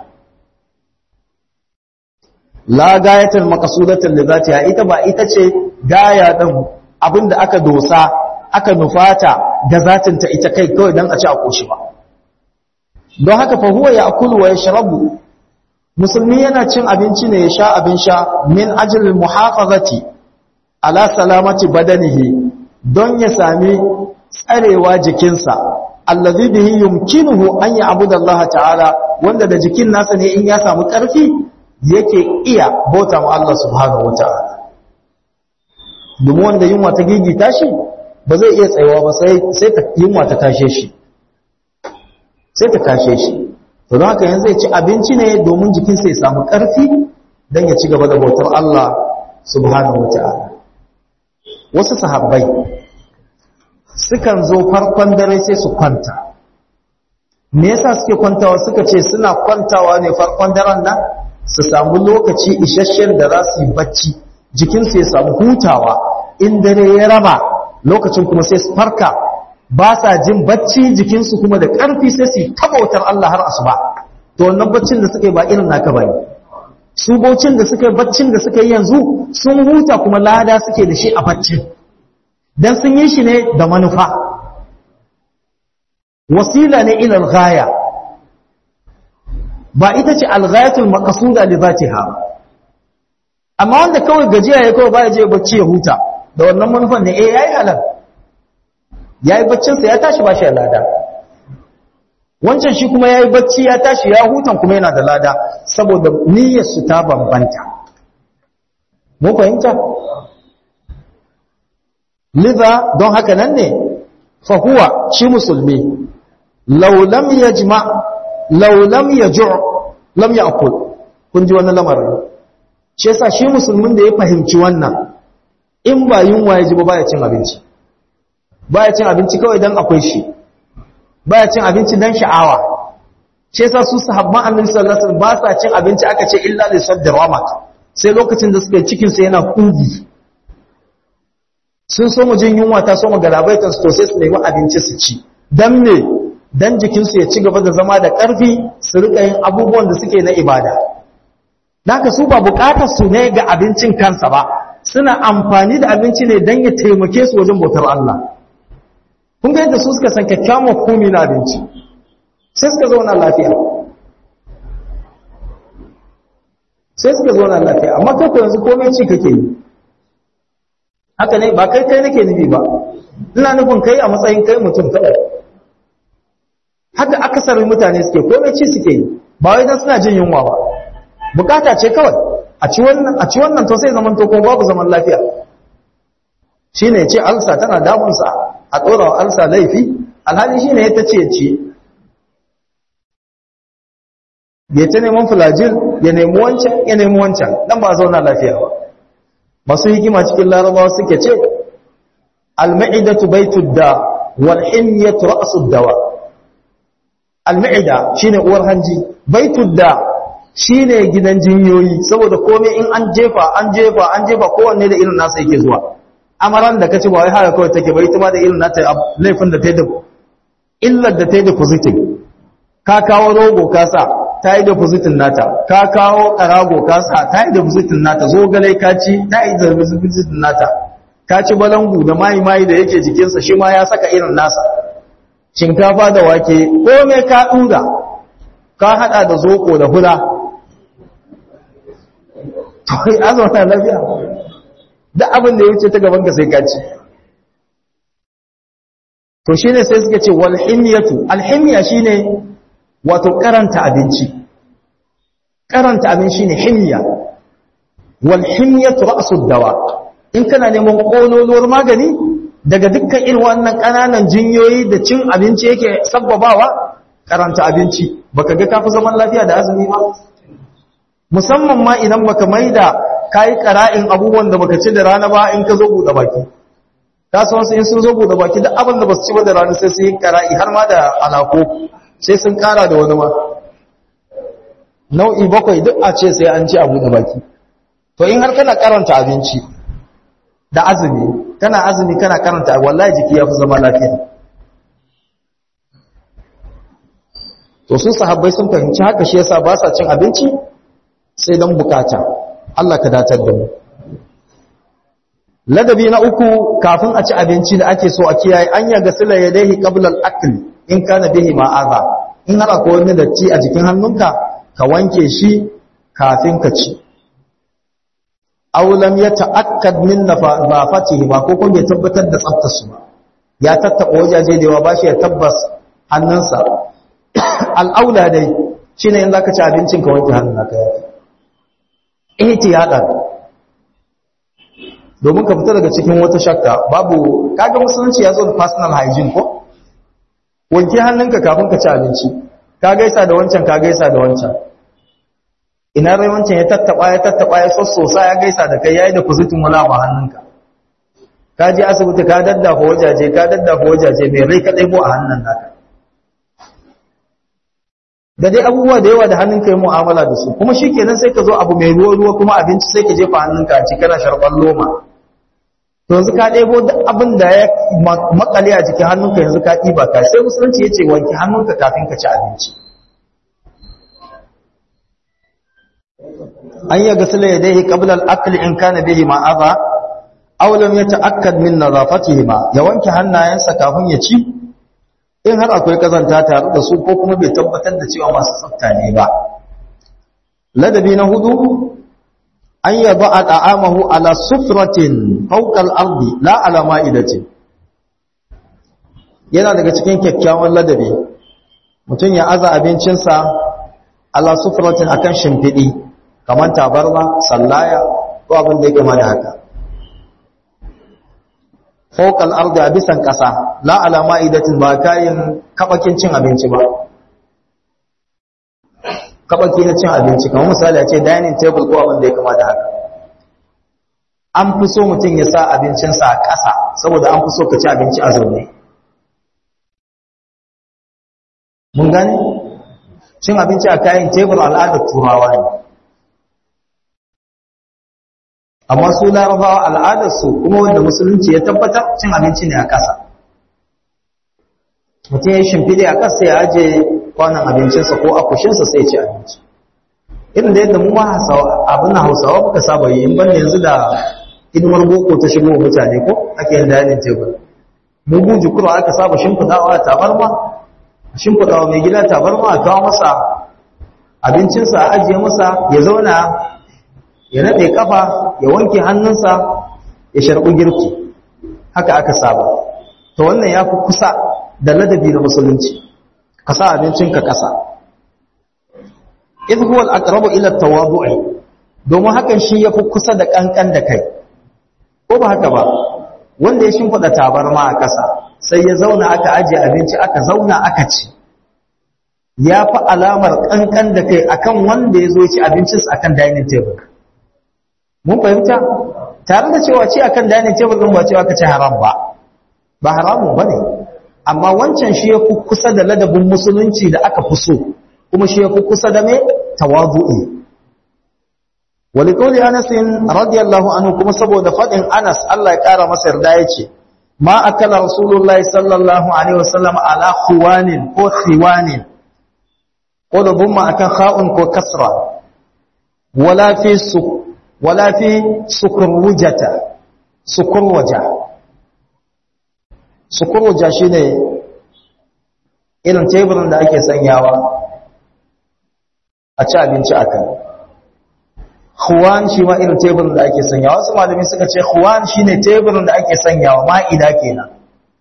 la gayatul maqsudatul lidatiha ita ba ita ce gaya din abinda aka dosa aka nufata ga zatinta ita kai kawai dan a ci a koshi ba don haka fa huwa ya'kulu wa yashrabu musulmi yana cin abinci ne ya sha abin sha min ajilin muhafazati ala salamati badanihi don ya sami tsarewa jikinsa allazi bihi yumkinuhu an ya'budu Allah ta'ala wanda da jikin nasa ne in ya samu ƙarfi yake iya bauta ma Allah subhanahu wata'ala domin wanda yunwa ta gigita shi ba zai iya tsayawa ba sai sai ta yunwa ta kashe shi sai ta kashe shi to don haka yanzu zai ci abinci ne domin jikinsa ya samu ƙarfi don ya ci gaba da bautar Allah subhanahu wata'ala wasu sahabbai sukan zo farkon dare sai su kwanta me yasa suke kwantawa suka ce suna kwantawa ne farkon daren nan su samu lokaci isasshen da za su yi bacci jikinsu ya samu hutawa in dare ya raba lokacin kuma sai su farka ba sa jin bacci jikinsu kuma da ƙarfi sai su yi tabautar Allah har asuba to wannan baccin da suka yi ba irin naka bane su baucin da suka yi baccin da suka yi yanzu sun huta kuma lada suke da shi a baccin dan sun yi shi ne da manufa wasila ne ila al-ghaya ba ita ce al-ghayatul maqsuda li zatiha amma wanda kawai gajiya ya kawai baya je bacci ya huta da wannan manufan ne eh yayi halal yayi baccin sa ya tashi ba shi da lada wancan shi kuma yayi bacci ya tashi ya hutan kuma yana da lada saboda niyyar su ta bambanta mun fahimta liza don haka nan ne fa huwa shi musulmi law lam yajma law lam yaju' lam ya'kul kun ji wannan lamarin shi yasa shi musulmin da ya fahimci wannan in ba yunwa ya ji ba baya cin abinci baya cin abinci kawai dan akwai shi baya cin abinci dan sha'awa shi yasa su sahabban annabi sallallahu alaihi wasallam ba sa cin abinci aka ce illa li sadda ramat sai lokacin da suka yi cikin sa yana kugi sun so mu jin yunwa ta so mu galabaitan su to sai su nemi abinci su ci dan me dan jikin su ya ci gaba da zama da karfi su rika yin abubuwan da suke na ibada naka su ba bukatar su ne ga abincin kansa ba suna amfani da abinci ne dan ya taimake su wajen bautar Allah kun ga yadda su suka san kyakkyawan hukumi na abinci sai suka zauna lafiya sai suka zo na lafiya amma kai ko yanzu komai ci kake yi haka ne ba kai kai nake nufi ba ina nufin kai a matsayin kai mutum kawai haka akasarin mutane suke komai ci suke yi ba wai dan suna jin yunwa ba bukata ce kawai a ci wannan a ci wannan to sai zaman to ko babu zaman lafiya shine ce alsa tana damun sa a dora wa alsa laifi alhali shine ya tace ce ya ta neman fulajil ya nemi wancan ya nemi wancan dan ba zauna lafiya ba masu hikima cikin larabawa suke ce al-ma'idatu baitud da wal himyatu ra'sud dawa al-ma'ida shine uwar hanji baitud da shine gidan jinyoyi saboda komai in an jefa an jefa an jefa kowanne da irin nasa yake zuwa amaran da kace ba wai haka kawai take ba ita ma da irin nata laifin da ta yi da illar da ta yi depositing ka kawo rogo ka sa ta yi depositin nata ka kawo karago ka sa ta yi depositin nata zogale ka ci ta yi depositin nata ka ci balangu da mayi mayi da yake jikinsa shi ma ya saka irin nasa shinkafa da wake komai ka ɗura ka haɗa da zoko da hula to yi azumta lafiya da abin da ya wuce ta gaban ka sai ka ci to shine sai suka ce wal himyatu al himya shine wato karanta abinci karanta abin shine himya wal himyatu ra'sud dawa in kana neman kololuwar magani daga dukkan irin wannan kananan jinyoyi da cin abinci yake sabbabawa karanta abinci baka ga kafi zaman lafiya da azumi ba musamman ma idan baka maida kai qara'in abubuwan da baka ci da rana ba in ka zo bude baki kasuwansu in sun zo bude baki duk abin da basu ci ba da rana sai su yi qara'i har ma da alako sai sun kara da wani ma nau'i bakwai duk a ce sai an ci abu da baki to in har kana karanta abinci da azumi kana azumi kana karanta wallahi jiki ya fi zama lafiya to su sahabbai sun fahimci haka shi yasa ba sa cin abinci sai don bukata Allah ka datar da mu ladabi na uku kafin a ci abinci da ake so a kiyaye an yaga sila yadayhi qabla al-akl in kana bihi ma'aza in har akwai wani datti a jikin hannunka ka wanke shi kafin ka ci aw lam yata'akkad min nafatihi ba ko kuma bai tabbatar da tsaftar su ba ya tattaba wajaje da yawa ba shi ya tabbas hannunsa al'aula dai shine in zaka ci abincin ka wanke hannunka yafi ihtiyadan domin ka fita daga cikin wata shakka babu kaga musulunci ya zo da personal hygiene ko wanke hannunka kafin ka ci abinci ka gaisa da wancan ka gaisa da wancan ina rai wancan ya tattaba ya tattaba ya sossosa ya gaisa da kai yayi da kuzutin wala ba hannunka ka je asibiti ka daddafa wajaje ka daddafa wajaje mai rai ka ɗaibo a hannun naka da dai abubuwa da yawa da hannunka yi mu'amala da su kuma shikenan sai ka zo abu mai ruwa ruwa kuma abinci sai ka jefa hannunka a cikin sharɓar loma to yanzu ka ɗebo duk abin da ya makale a jikin hannunka yanzu ka ɗiba ka sai musulunci ya ce wanke hannunka kafin ka ci abinci an yi gasila ya dai qabla al-akli in kana bihi ma adha aw lam yata'akkad min nadafatihi ma ya wanke hannayensa kafin ya ci in har akwai kazanta tare da su ko kuma bai tabbatar da cewa masu tsafta ne ba ladabi na hudu an yaba a ɗa'amahu ala sufratin faukal ardi la ala ma'idatin yana daga cikin kyakkyawan ladabi mutum ya aza abincinsa ala sufratin akan shimfiɗi kamar tabarma sallaya ko abin da ya kama da haka faukal ardi a bisan ƙasa la ala ma'idatin ba kayan kaɓakin cin abinci ba kabaki na cin abinci kamar misali a ce dining table ko abin da ya kama da haka an fi so mutum ya sa abincinsa a ƙasa saboda an fi so ka ci abinci a zaune mun gane cin abinci a kayan tebur al'adar turawa ne amma su larabawa al'adarsu kuma wanda musulunci ya tabbatar cin abinci ne a ƙasa mutum ya shimfiɗe a ƙasa ya aje kwanan abincinsa ko akushinsa sai ci abinci irin da yadda mu ma abin hausawa muka saba yi in banda yanzu da hidimar boko ta shigo mutane ko ake yin dining table mu buji kuro aka saba shimfiɗawa a tabarma shimfiɗawa mai gida tabarma a kawo masa abincinsa a ajiye masa ya zauna ya naɗe kafa ya wanke hannunsa ya sharɓi girki haka aka saba to wannan ya fi kusa da ladabi na musulunci ka sa abincinka ƙasa idh huwa al-aqrabu ila at-tawadu'i domin hakan shi yafi kusa da kankan da kai ko ba haka ba wanda ya shimfida tabarma a ƙasa sai ya zauna aka aje abinci aka zauna aka ci ya fi alamar kankan da kai akan wanda ya zo ci abincinsa akan dining table mun fahimta tare da cewa ci akan dining table din ba cewa ka ci haram ba ba haramun bane amma wancan shi yafi kusa da ladabin musulunci da aka fi so kuma shi yafi kusa da me tawazu'i wali qawli Anas radiyallahu anhu kuma saboda fadin Anas Allah ya kara masa yarda yace ma akala rasulullahi sallallahu alaihi wasallam ala khuwanin ko khiwanin ko da bumma akan kha'un ko kasra wala fi su wala fi sukurwujata sukurwaja sukurwaja shine irin teburin da ake sanyawa a ci abinci a kan huwan shi ma irin teburin da ake sanyawa wasu malami suka ce huwan shi ne teburin da ake sanyawa ma'ida kenan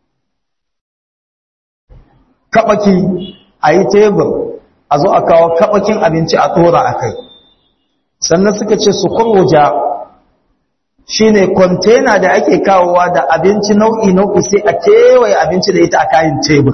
kaɓaki a yi tebur a zo a kawo kaɓakin abinci a tsora a kai sannan suka ce sukurwuja shi ne kwantena da ake kawowa da abinci nau'i-nau'i sai a kewaye abinci da ita a kayan tebur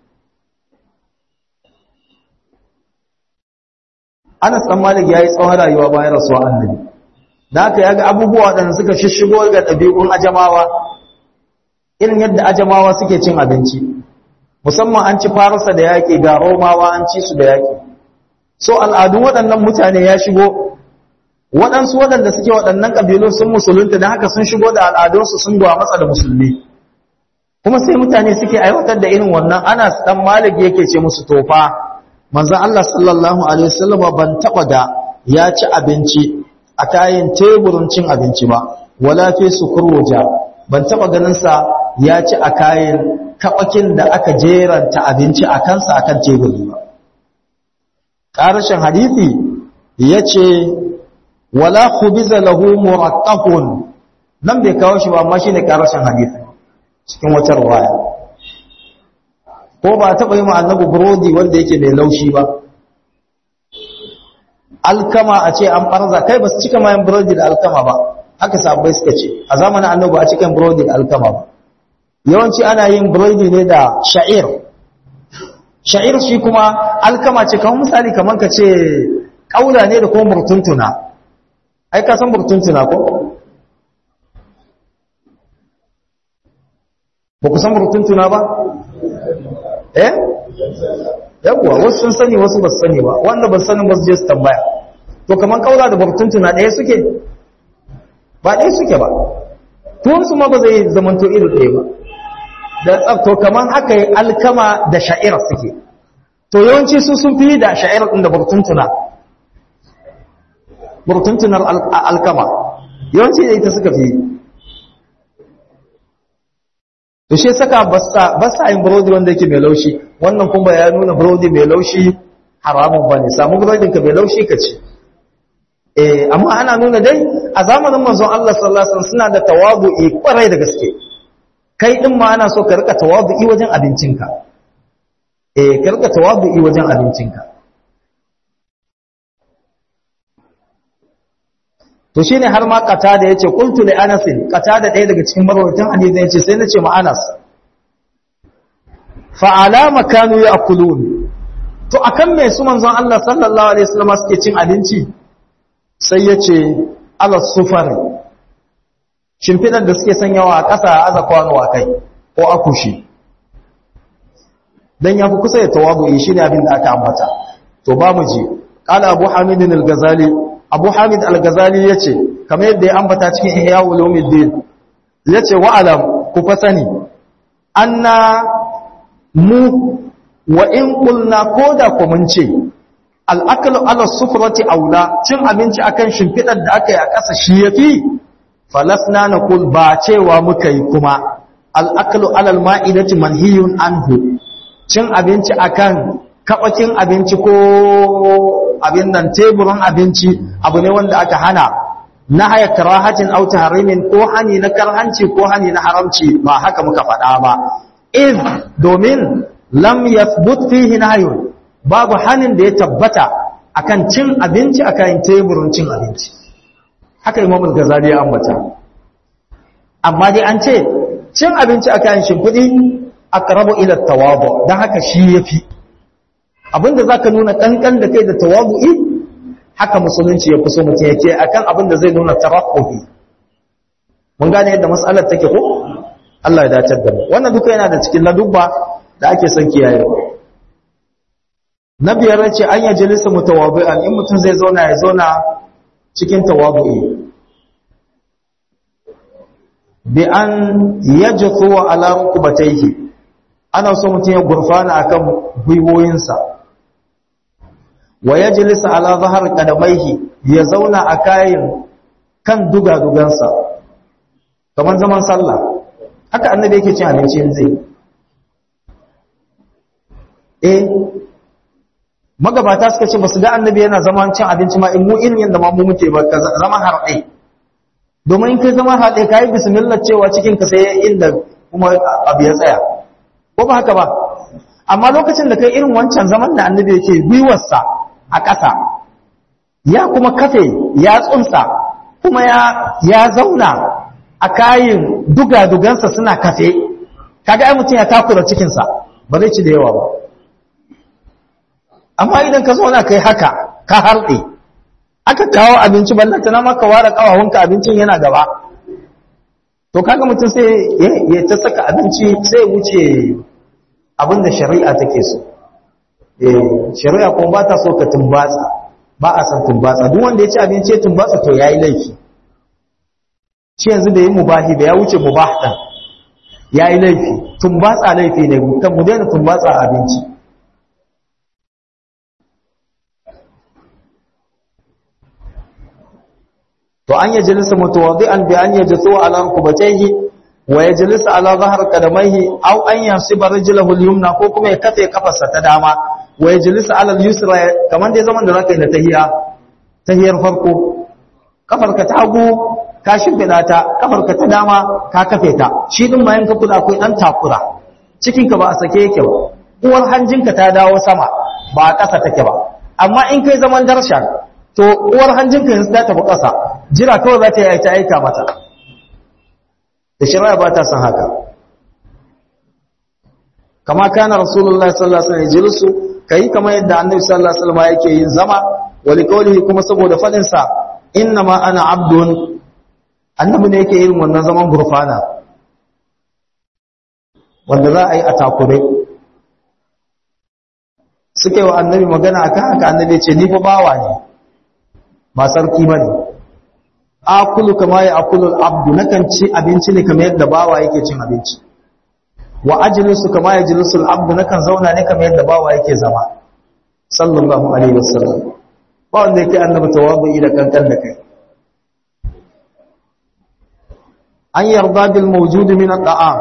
Anas dan Malik yayi tsawon rayuwa bayan rasuwa annabi. Da haka yaga abubuwa waɗanda suka shishigo ga ɗabi'un ajamawa irin yadda ajamawa suke cin abinci. Musamman an ci Farisa da yaƙi ga Romawa an ci su da yaƙi. So al'adun waɗannan mutane ya shigo waɗansu waɗanda suke waɗannan ƙabilu sun musulunta da haka sun shigo da al'adunsu sun gwa matsa da musulmi. Kuma sai mutane suke aiwatar da irin wannan Anas dan Malik yake ce musu tofa manzan Allah sallallahu Alaihi wasallama ban taɓa da ya ci abinci a kayan teburin cin abinci ba wala fi sukurwuja ban taɓa ganinsa ya ci a kayan kaɓakin da aka jeranta abinci a kansa akan teburi ba ƙarashin hadithi ya ce wala khubiza lahu murattaqun nan bai kawo shi ba amma shine ƙarashin hadithi cikin wata ruwaya ko ba taɓa yi annabi burodi wanda yake mai laushi ba alkama a ce an farza kai ba su cika mayan burodi da alkama ba haka sabbai suka ce a zamanin annabi a cikin burodi da alkama ba yawanci ana yin burodi ne da sha'ir sha'ir shi kuma alkama ce kamar misali kamar ka ce kaula ne da kuma murtuntuna ai ka san murtuntuna ko ba ku san murtuntuna ba eh yawwa wasu sun sani wasu ba su sani ba wanda ba su sani ba su je su tambaya to kaman kaula da bartuntuna ɗaya suke ba ɗaya suke ba tuwansu ma ba zai zamanto iri ɗaya ba da tsabto kaman haka yi alkama da sha'ira suke to yawanci su sun fi da sha'ira ɗin da bartuntuna bartuntunar alkama yawanci da ita suka fi to shi saka ba sa yin burodi wanda yake mai laushi wannan kuma ya nuna burodi mai laushi haramun bane samu burodin ka mai laushi ka ci eh amma ana nuna dai a zamanin manzon Allah sallallahu alaihi wasallam suna da tawadu'i kwarai da gaske kai din ma ana so ka rika tawadu'i wajen abincinka eh ka rika tawadu'i wajen abincinka to shine har ma kata da yace qultu li anas kata da ɗaya daga cikin marwayatan hadisi yace sai nace ma anas fa alama kanu ya'kulun to akan me su manzon Allah sallallahu alaihi wasallam suke cin abinci sai yace ala sufari shimfidan da suke sanyawa a ƙasa aza kwano a kai ko akushi dan yafi kusa ya tawadu'i shine abin da aka ambata to ba mu ji qala abu hamid al-ghazali abu hamid al-ghazali ya ce kamar yadda ya ambata cikin ihya ulumuddin ya ce wa'alam ku fa sani anna mu wa in qulna koda ku mun ce al-aklu ala sufrati aula cin abinci akan shimfidar da aka yi a ƙasa shi yafi falasna naqul ba cewa muka yi kuma al-aklu ala al-ma'idati manhiyun anhu cin abinci akan kabakin abinci ko abin nan teburin abinci abu ne wanda aka hana nahaya karahatin aw tahrimin ko hani na karhanci ko hani na haramci ba haka muka faɗa ba iz domin lam yathbut fihi nahyun babu hanin da ya tabbata akan cin abinci akan teburin cin abinci haka Imam al-Ghazali ya ambata amma dai an ce cin abinci akan shimfidi aqrabu ila tawadu dan haka shi yafi abinda zaka nuna kankan da kai da tawadu'i haka musulunci ya kuso mutum yake akan abinda zai nuna tarafuhi mun gane yadda mas'alar take ko Allah ya dace da mu wannan duka yana da cikin ladubba da ake son kiyaye na biyar ce an yaji lissa mutawabi'an in mutum zai zauna ya zauna cikin tawabu'i bi an yajthu ala rukbatayhi ana so mutum ya gurfana akan gwiwoyinsa wa yajlisa ala zahar qadamaihi ya zauna a kayan kan dugadugansa kamar zaman sallah haka annabi yake cin abinci zai eh magabata suka ce basu ga annabi yana zaman cin abinci ma in mu irin yanda ma mu muke ba ka zama harɗe domin in kai zama harɗe kai bismillah cewa cikin ka sai inda kuma abu ya tsaya ko ba haka ba amma lokacin da kai irin wancan zaman da annabi yake gwiwarsa a ƙasa ya kuma kafe ya tsunsa kuma ya ya zauna a kayin dugadugansa suna kafe kaga ai mutum ya takura cikinsa ba zai ci da yawa ba amma idan ka zauna kai haka ka harɗe aka kawo abinci ballanta na maka ware kawawunka abincin yana gaba to kaga mutum sai ya ta saka abinci sai wuce abinda shari'a take so shari'a kuma ba ta so ka tumbatsa ba a san tumbatsa duk wanda ya ci abinci ya tumbatsa to yayi laifi shi yanzu da yi mubahi da ya wuce mubah ɗin ya yi laifi tumbatsa laifi ne kan mu daina tumbatsa abinci to an yajlisa mutawaddi'an bi an yajsu ala rukubatayhi wa yajlisa ala dhahr qadamaihi aw an yansiba rijlahu al-yumna ko kuma ya kafe kafarsa ta dama wa yajlisa ala al-yusra kaman dai zaman da zaka yi na tahiyya tahiyar farko kafarka ta hagu ka shimfiɗa ta kafarka ta dama ka kafe ta shi din bayan ka kula akwai ɗan takura cikinka ba a sake yake ba uwar hanjinka ta dawo sama ba a ƙasa take ba amma in kai zaman darshan to uwar hanjinka yanzu ta tafi ƙasa jira kawai za ta yi ta aika mata da shari'a ba ta san haka kama kana rasulullah sallallahu alaihi wasallam jilisu kai kamar yadda annabi sallallahu alaihi wasallam yake yin zama wali qawlihi kuma saboda fadin sa innama ana abdun annabi ne yake irin wannan zaman gurfana wanda za a yi a takure suka yi wa annabi magana akan haka annabi ce ni fa bawa ne ba sarki bane akulu kama ya akulu abdu nakan ci abinci ne kamar yadda bawa yake cin abinci wa ajlisu kama yajlisu al-abdu nakan zauna ne kamar yadda bawa yake zama sallallahu alaihi wasallam ba wanda yake annabi tawabu da kankan da kai an yarda bil mawjud min at-ta'am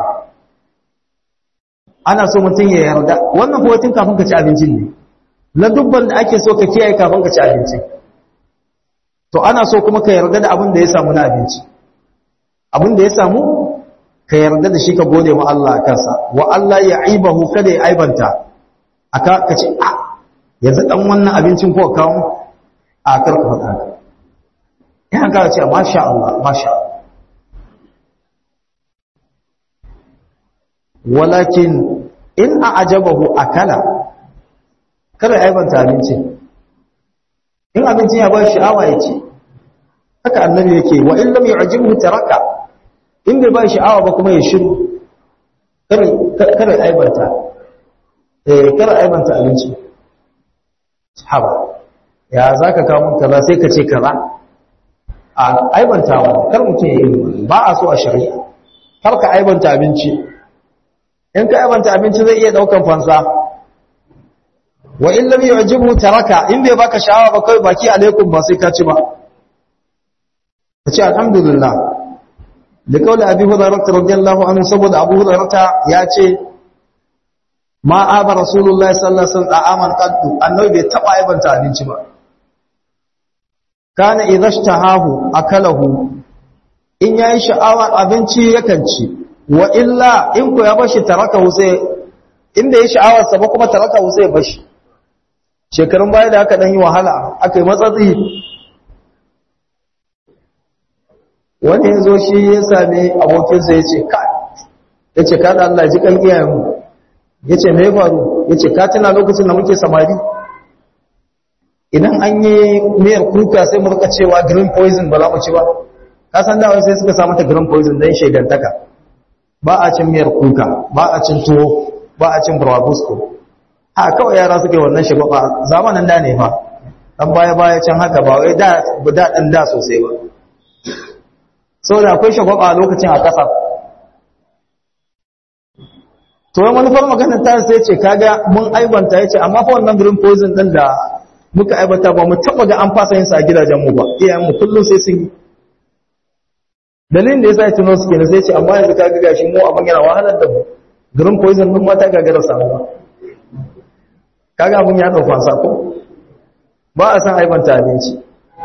ana so mutum ya yarda wannan hotin kafin ka ci abincin ne na dubban da ake so ka kiyaye kafin ka ci abinci to ana so kuma ka yarda da abin da ya samu na abinci abin da ya samu ka yarda da shi ka gode wa Allah kansa wa Allah ya aibahu kada ya aibanta aka ka ce a yanzu dan wannan abincin ko kawo a karka faɗa ya ka ce masha Allah masha Allah walakin in a ajabahu akala kada ya aibanta abinci in abincin ya ba sha'awa ya ce haka annabi yake wa in lam yu'jibhu taraka in bai ba sha'awa ba kuma ya shiru kada ya aibanta eh kada aibanta abinci haba ya zaka kawo mun kaza sai ka ce kaza a aibantawa kar mutum ya yi ba a so a shari'a kar ka aibanta abinci in ka yabanta abinci zai iya daukan fansa wa in lam yu'jibhu taraka in bai baka sha'awa ba kai baki alaikum ba sai ka ci ba kace alhamdulillah da kaula abi hurairah radiyallahu anhu saboda abu hurairah ya ce ma aba rasulullahi sallallahu alaihi wasallam aman qaddu annabi bai taba yabanta abinci ba kana idhashtahahu akalahu in yayi sha'awar abinci yakan ci wa illa in ku ya bashi tarakahu sai inda yayi sha'awar sa ba kuma tarakahu sai bashi shekarun baya da aka dan yi wahala aka yi matsatsi wani ya zo shi ya sami abokinsa ya ce ka ya ce kada Allah ji kan iyayenmu ya ce mai faru ya ce ka tuna lokacin da muke samari idan an yi miyar kuka sai murka cewa green poison ba za mu ci ba ka san dawa sai suka samu ta green poison don shaidantaka ba a cin miyar kuka ba a cin tuwo ba a cin burabusko a kawai yara suke wannan shi ba zamanin da ne fa dan baya baya can haka ba wai da da dan da sosai ba saboda akwai shagwaba a lokacin a ƙasa to wani manufar maganar ta sai ce kaga mun aibanta yace amma fa wannan green poison din da muka aibata ba mu taba ga an fasa yin sa a gidajen mu ba iyayen mu kullun sai sun yi dalilin da yasa ya tuno suke ne sai ce amma yanzu kaga gashi mu abin yana wahalar da mu green poison din mata gagara samu ba kaga abin ya dauka fansa ko ba a san aibanta abinci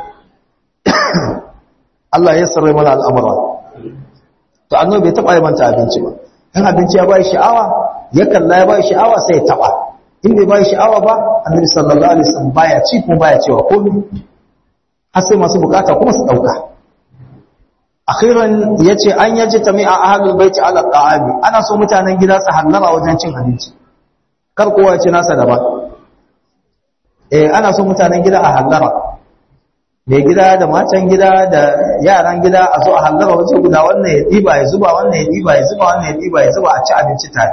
Allah ya sarrai mana al'amura to annabi bai taba aibanta abinci ba in abinci ya bai sha'awa ya kalla ya bai sha'awa sai ya taba in bai bai sha'awa ba annabi sallallahu alaihi wasallam baya ci kuma baya cewa komai har sai masu bukata kuma su dauka akhiran yace an yaji tami'a ahlul baiti ala ta'ami ana so mutanen gida su hallara wajen cin abinci kar kowa ya ci nasa daban eh ana so mutanen gida a hallara mai gida da matan gida da yaran gida a zo a hallara waje guda wannan ya ɗiba ya zuba wannan ya ɗiba ya zuba wannan ya ɗiba ya zuba a ci abinci tare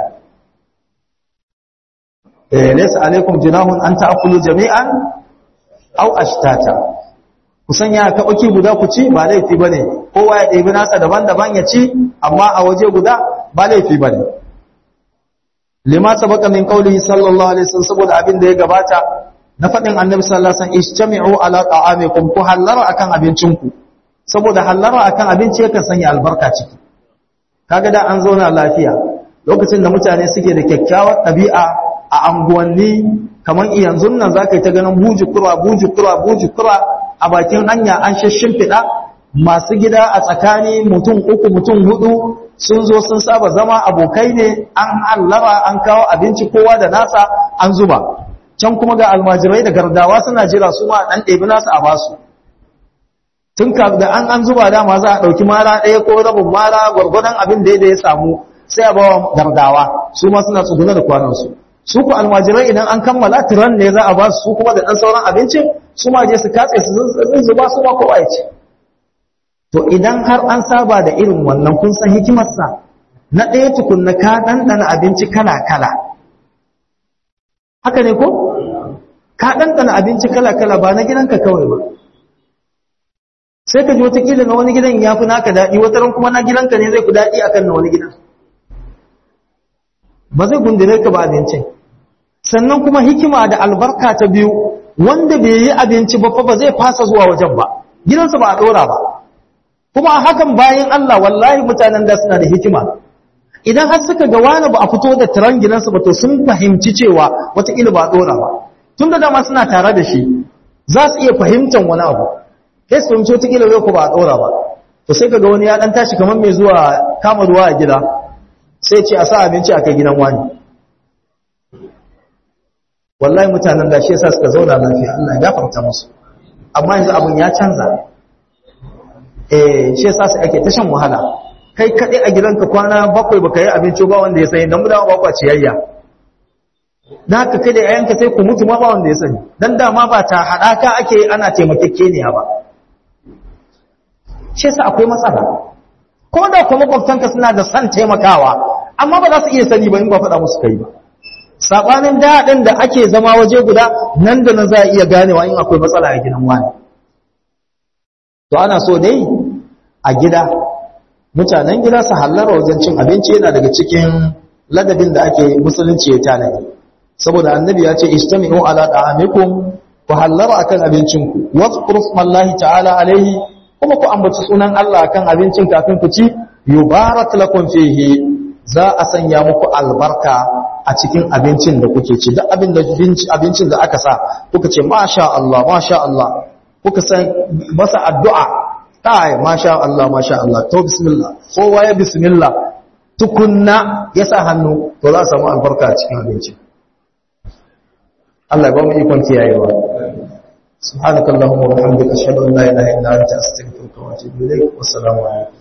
eh laysa alaikum junahun an ta'kulu jami'an aw ashtata ku sanya ka baki guda ku ci ba laifi bane kowa ya ɗebi nasa daban-daban ya ci amma a waje guda ba laifi bane lima sabaka min qawlihi sallallahu alaihi wasallam saboda abin da ya gabata na faɗin annabi sallallahu alaihi wasallam istami'u ala ta'amikum ku hallara akan abincinku saboda hallara akan abinci yakan sanya albarka ciki kaga da an zauna lafiya lokacin da mutane suke da kyakkyawar ɗabi'a a anguwanni kamar yanzu nan zaka yi ta ganin buji kura buji kura buji kura a bakin hanya an shimfiɗa masu gida a tsakani mutum uku mutum hudu sun zo sun saba zama abokai ne an hallara an kawo abinci kowa da nasa an zuba can kuma ga almajirai da gardawa suna jira su ma dan ɗebi nasu a basu tun da an an zuba dama za a ɗauki mara ɗaya ko rabin mara gwargwadon abin da ya samu sai a bawa gardawa su ma suna tsuguna da kwanansu su ku almajirai idan an kammala tiran ne za a ba su kuma da ɗan sauran abincin su ma je su katse su zuba su ma kowa ya ce to idan har an saba da irin wannan kun san hikimarsa na ɗaya tukunna ka ɗanɗana abinci kala-kala haka ne ko ka ɗanɗana abinci kala-kala ba na gidanka kawai ba sai ka ji watakila na wani gidan ya fi naka daɗi wataran kuma na gidanka ne zai fi daɗi akan na wani gidan ba zai gundure ka ba abincin sannan kuma hikima da albarka ta biyu wanda bai yi abinci ba fa ba zai fasa zuwa wajen ba gidansa ba a ɗora ba kuma hakan bayan Allah wallahi mutanen da suna da hikima idan har suka ga wani ba a fito da tiran gidansu ba to sun fahimci cewa wataƙila ba a ɗora ba tun da dama suna tare da shi za su iya fahimtar wani abu kai su fahimci wataƙila zai ku ba a ɗora ba to sai ka ga wani ya ɗan tashi kamar mai zuwa kama ruwa a gida sai ce a sa abinci a kai gidan wani wallahi mutanen da shi yasa suka zauna lafiya Allah ya gafarta musu amma yanzu abun ya canza eh shi yasa sai ake ta shan wahala kai kaɗai a gidanka kwana bakwai baka yi abinci ba wanda ya sani don mu dama bakwa ciyayya da haka kai da yayanka sai ku mutu ma ba wanda ya sani dan dama ba ta haɗaka ake ana taimakekeniya ba shi yasa akwai matsala ko da kuma makwabtanka suna da son taimakawa amma ba za su iya sani ba in ba faɗa musu kai ba sabanin daɗin da ake zama waje guda nan da nan za a iya ganewa in akwai matsala a gidan wani to ana so dai a gida mutanen gida su hallara wajen cin abinci yana daga cikin ladabin da ake musulunci ya tanadi saboda annabi ya ce istami'u ala da'amikum ku hallara akan abincinku wazkuru smallahi ta'ala alaihi kuma ku ambaci sunan Allah akan abincin kafin ku ci yubarak lakum fihi za a sanya muku albarka a cikin abincin da kuke ci duk abin da abincin da aka sa kuka ce masha Allah masha Allah kuka san masa addu'a kai masha Allah masha Allah to bismillah kowa ya bismillah tukunna ya sa hannu to za a samu albarka a cikin abinci Allah ya ba mu ikon kiyayewa subhanakallahumma wa bihamdika ashhadu an la ilaha illa anta astaghfiruka wa atubu ilayk wassalamu alaikum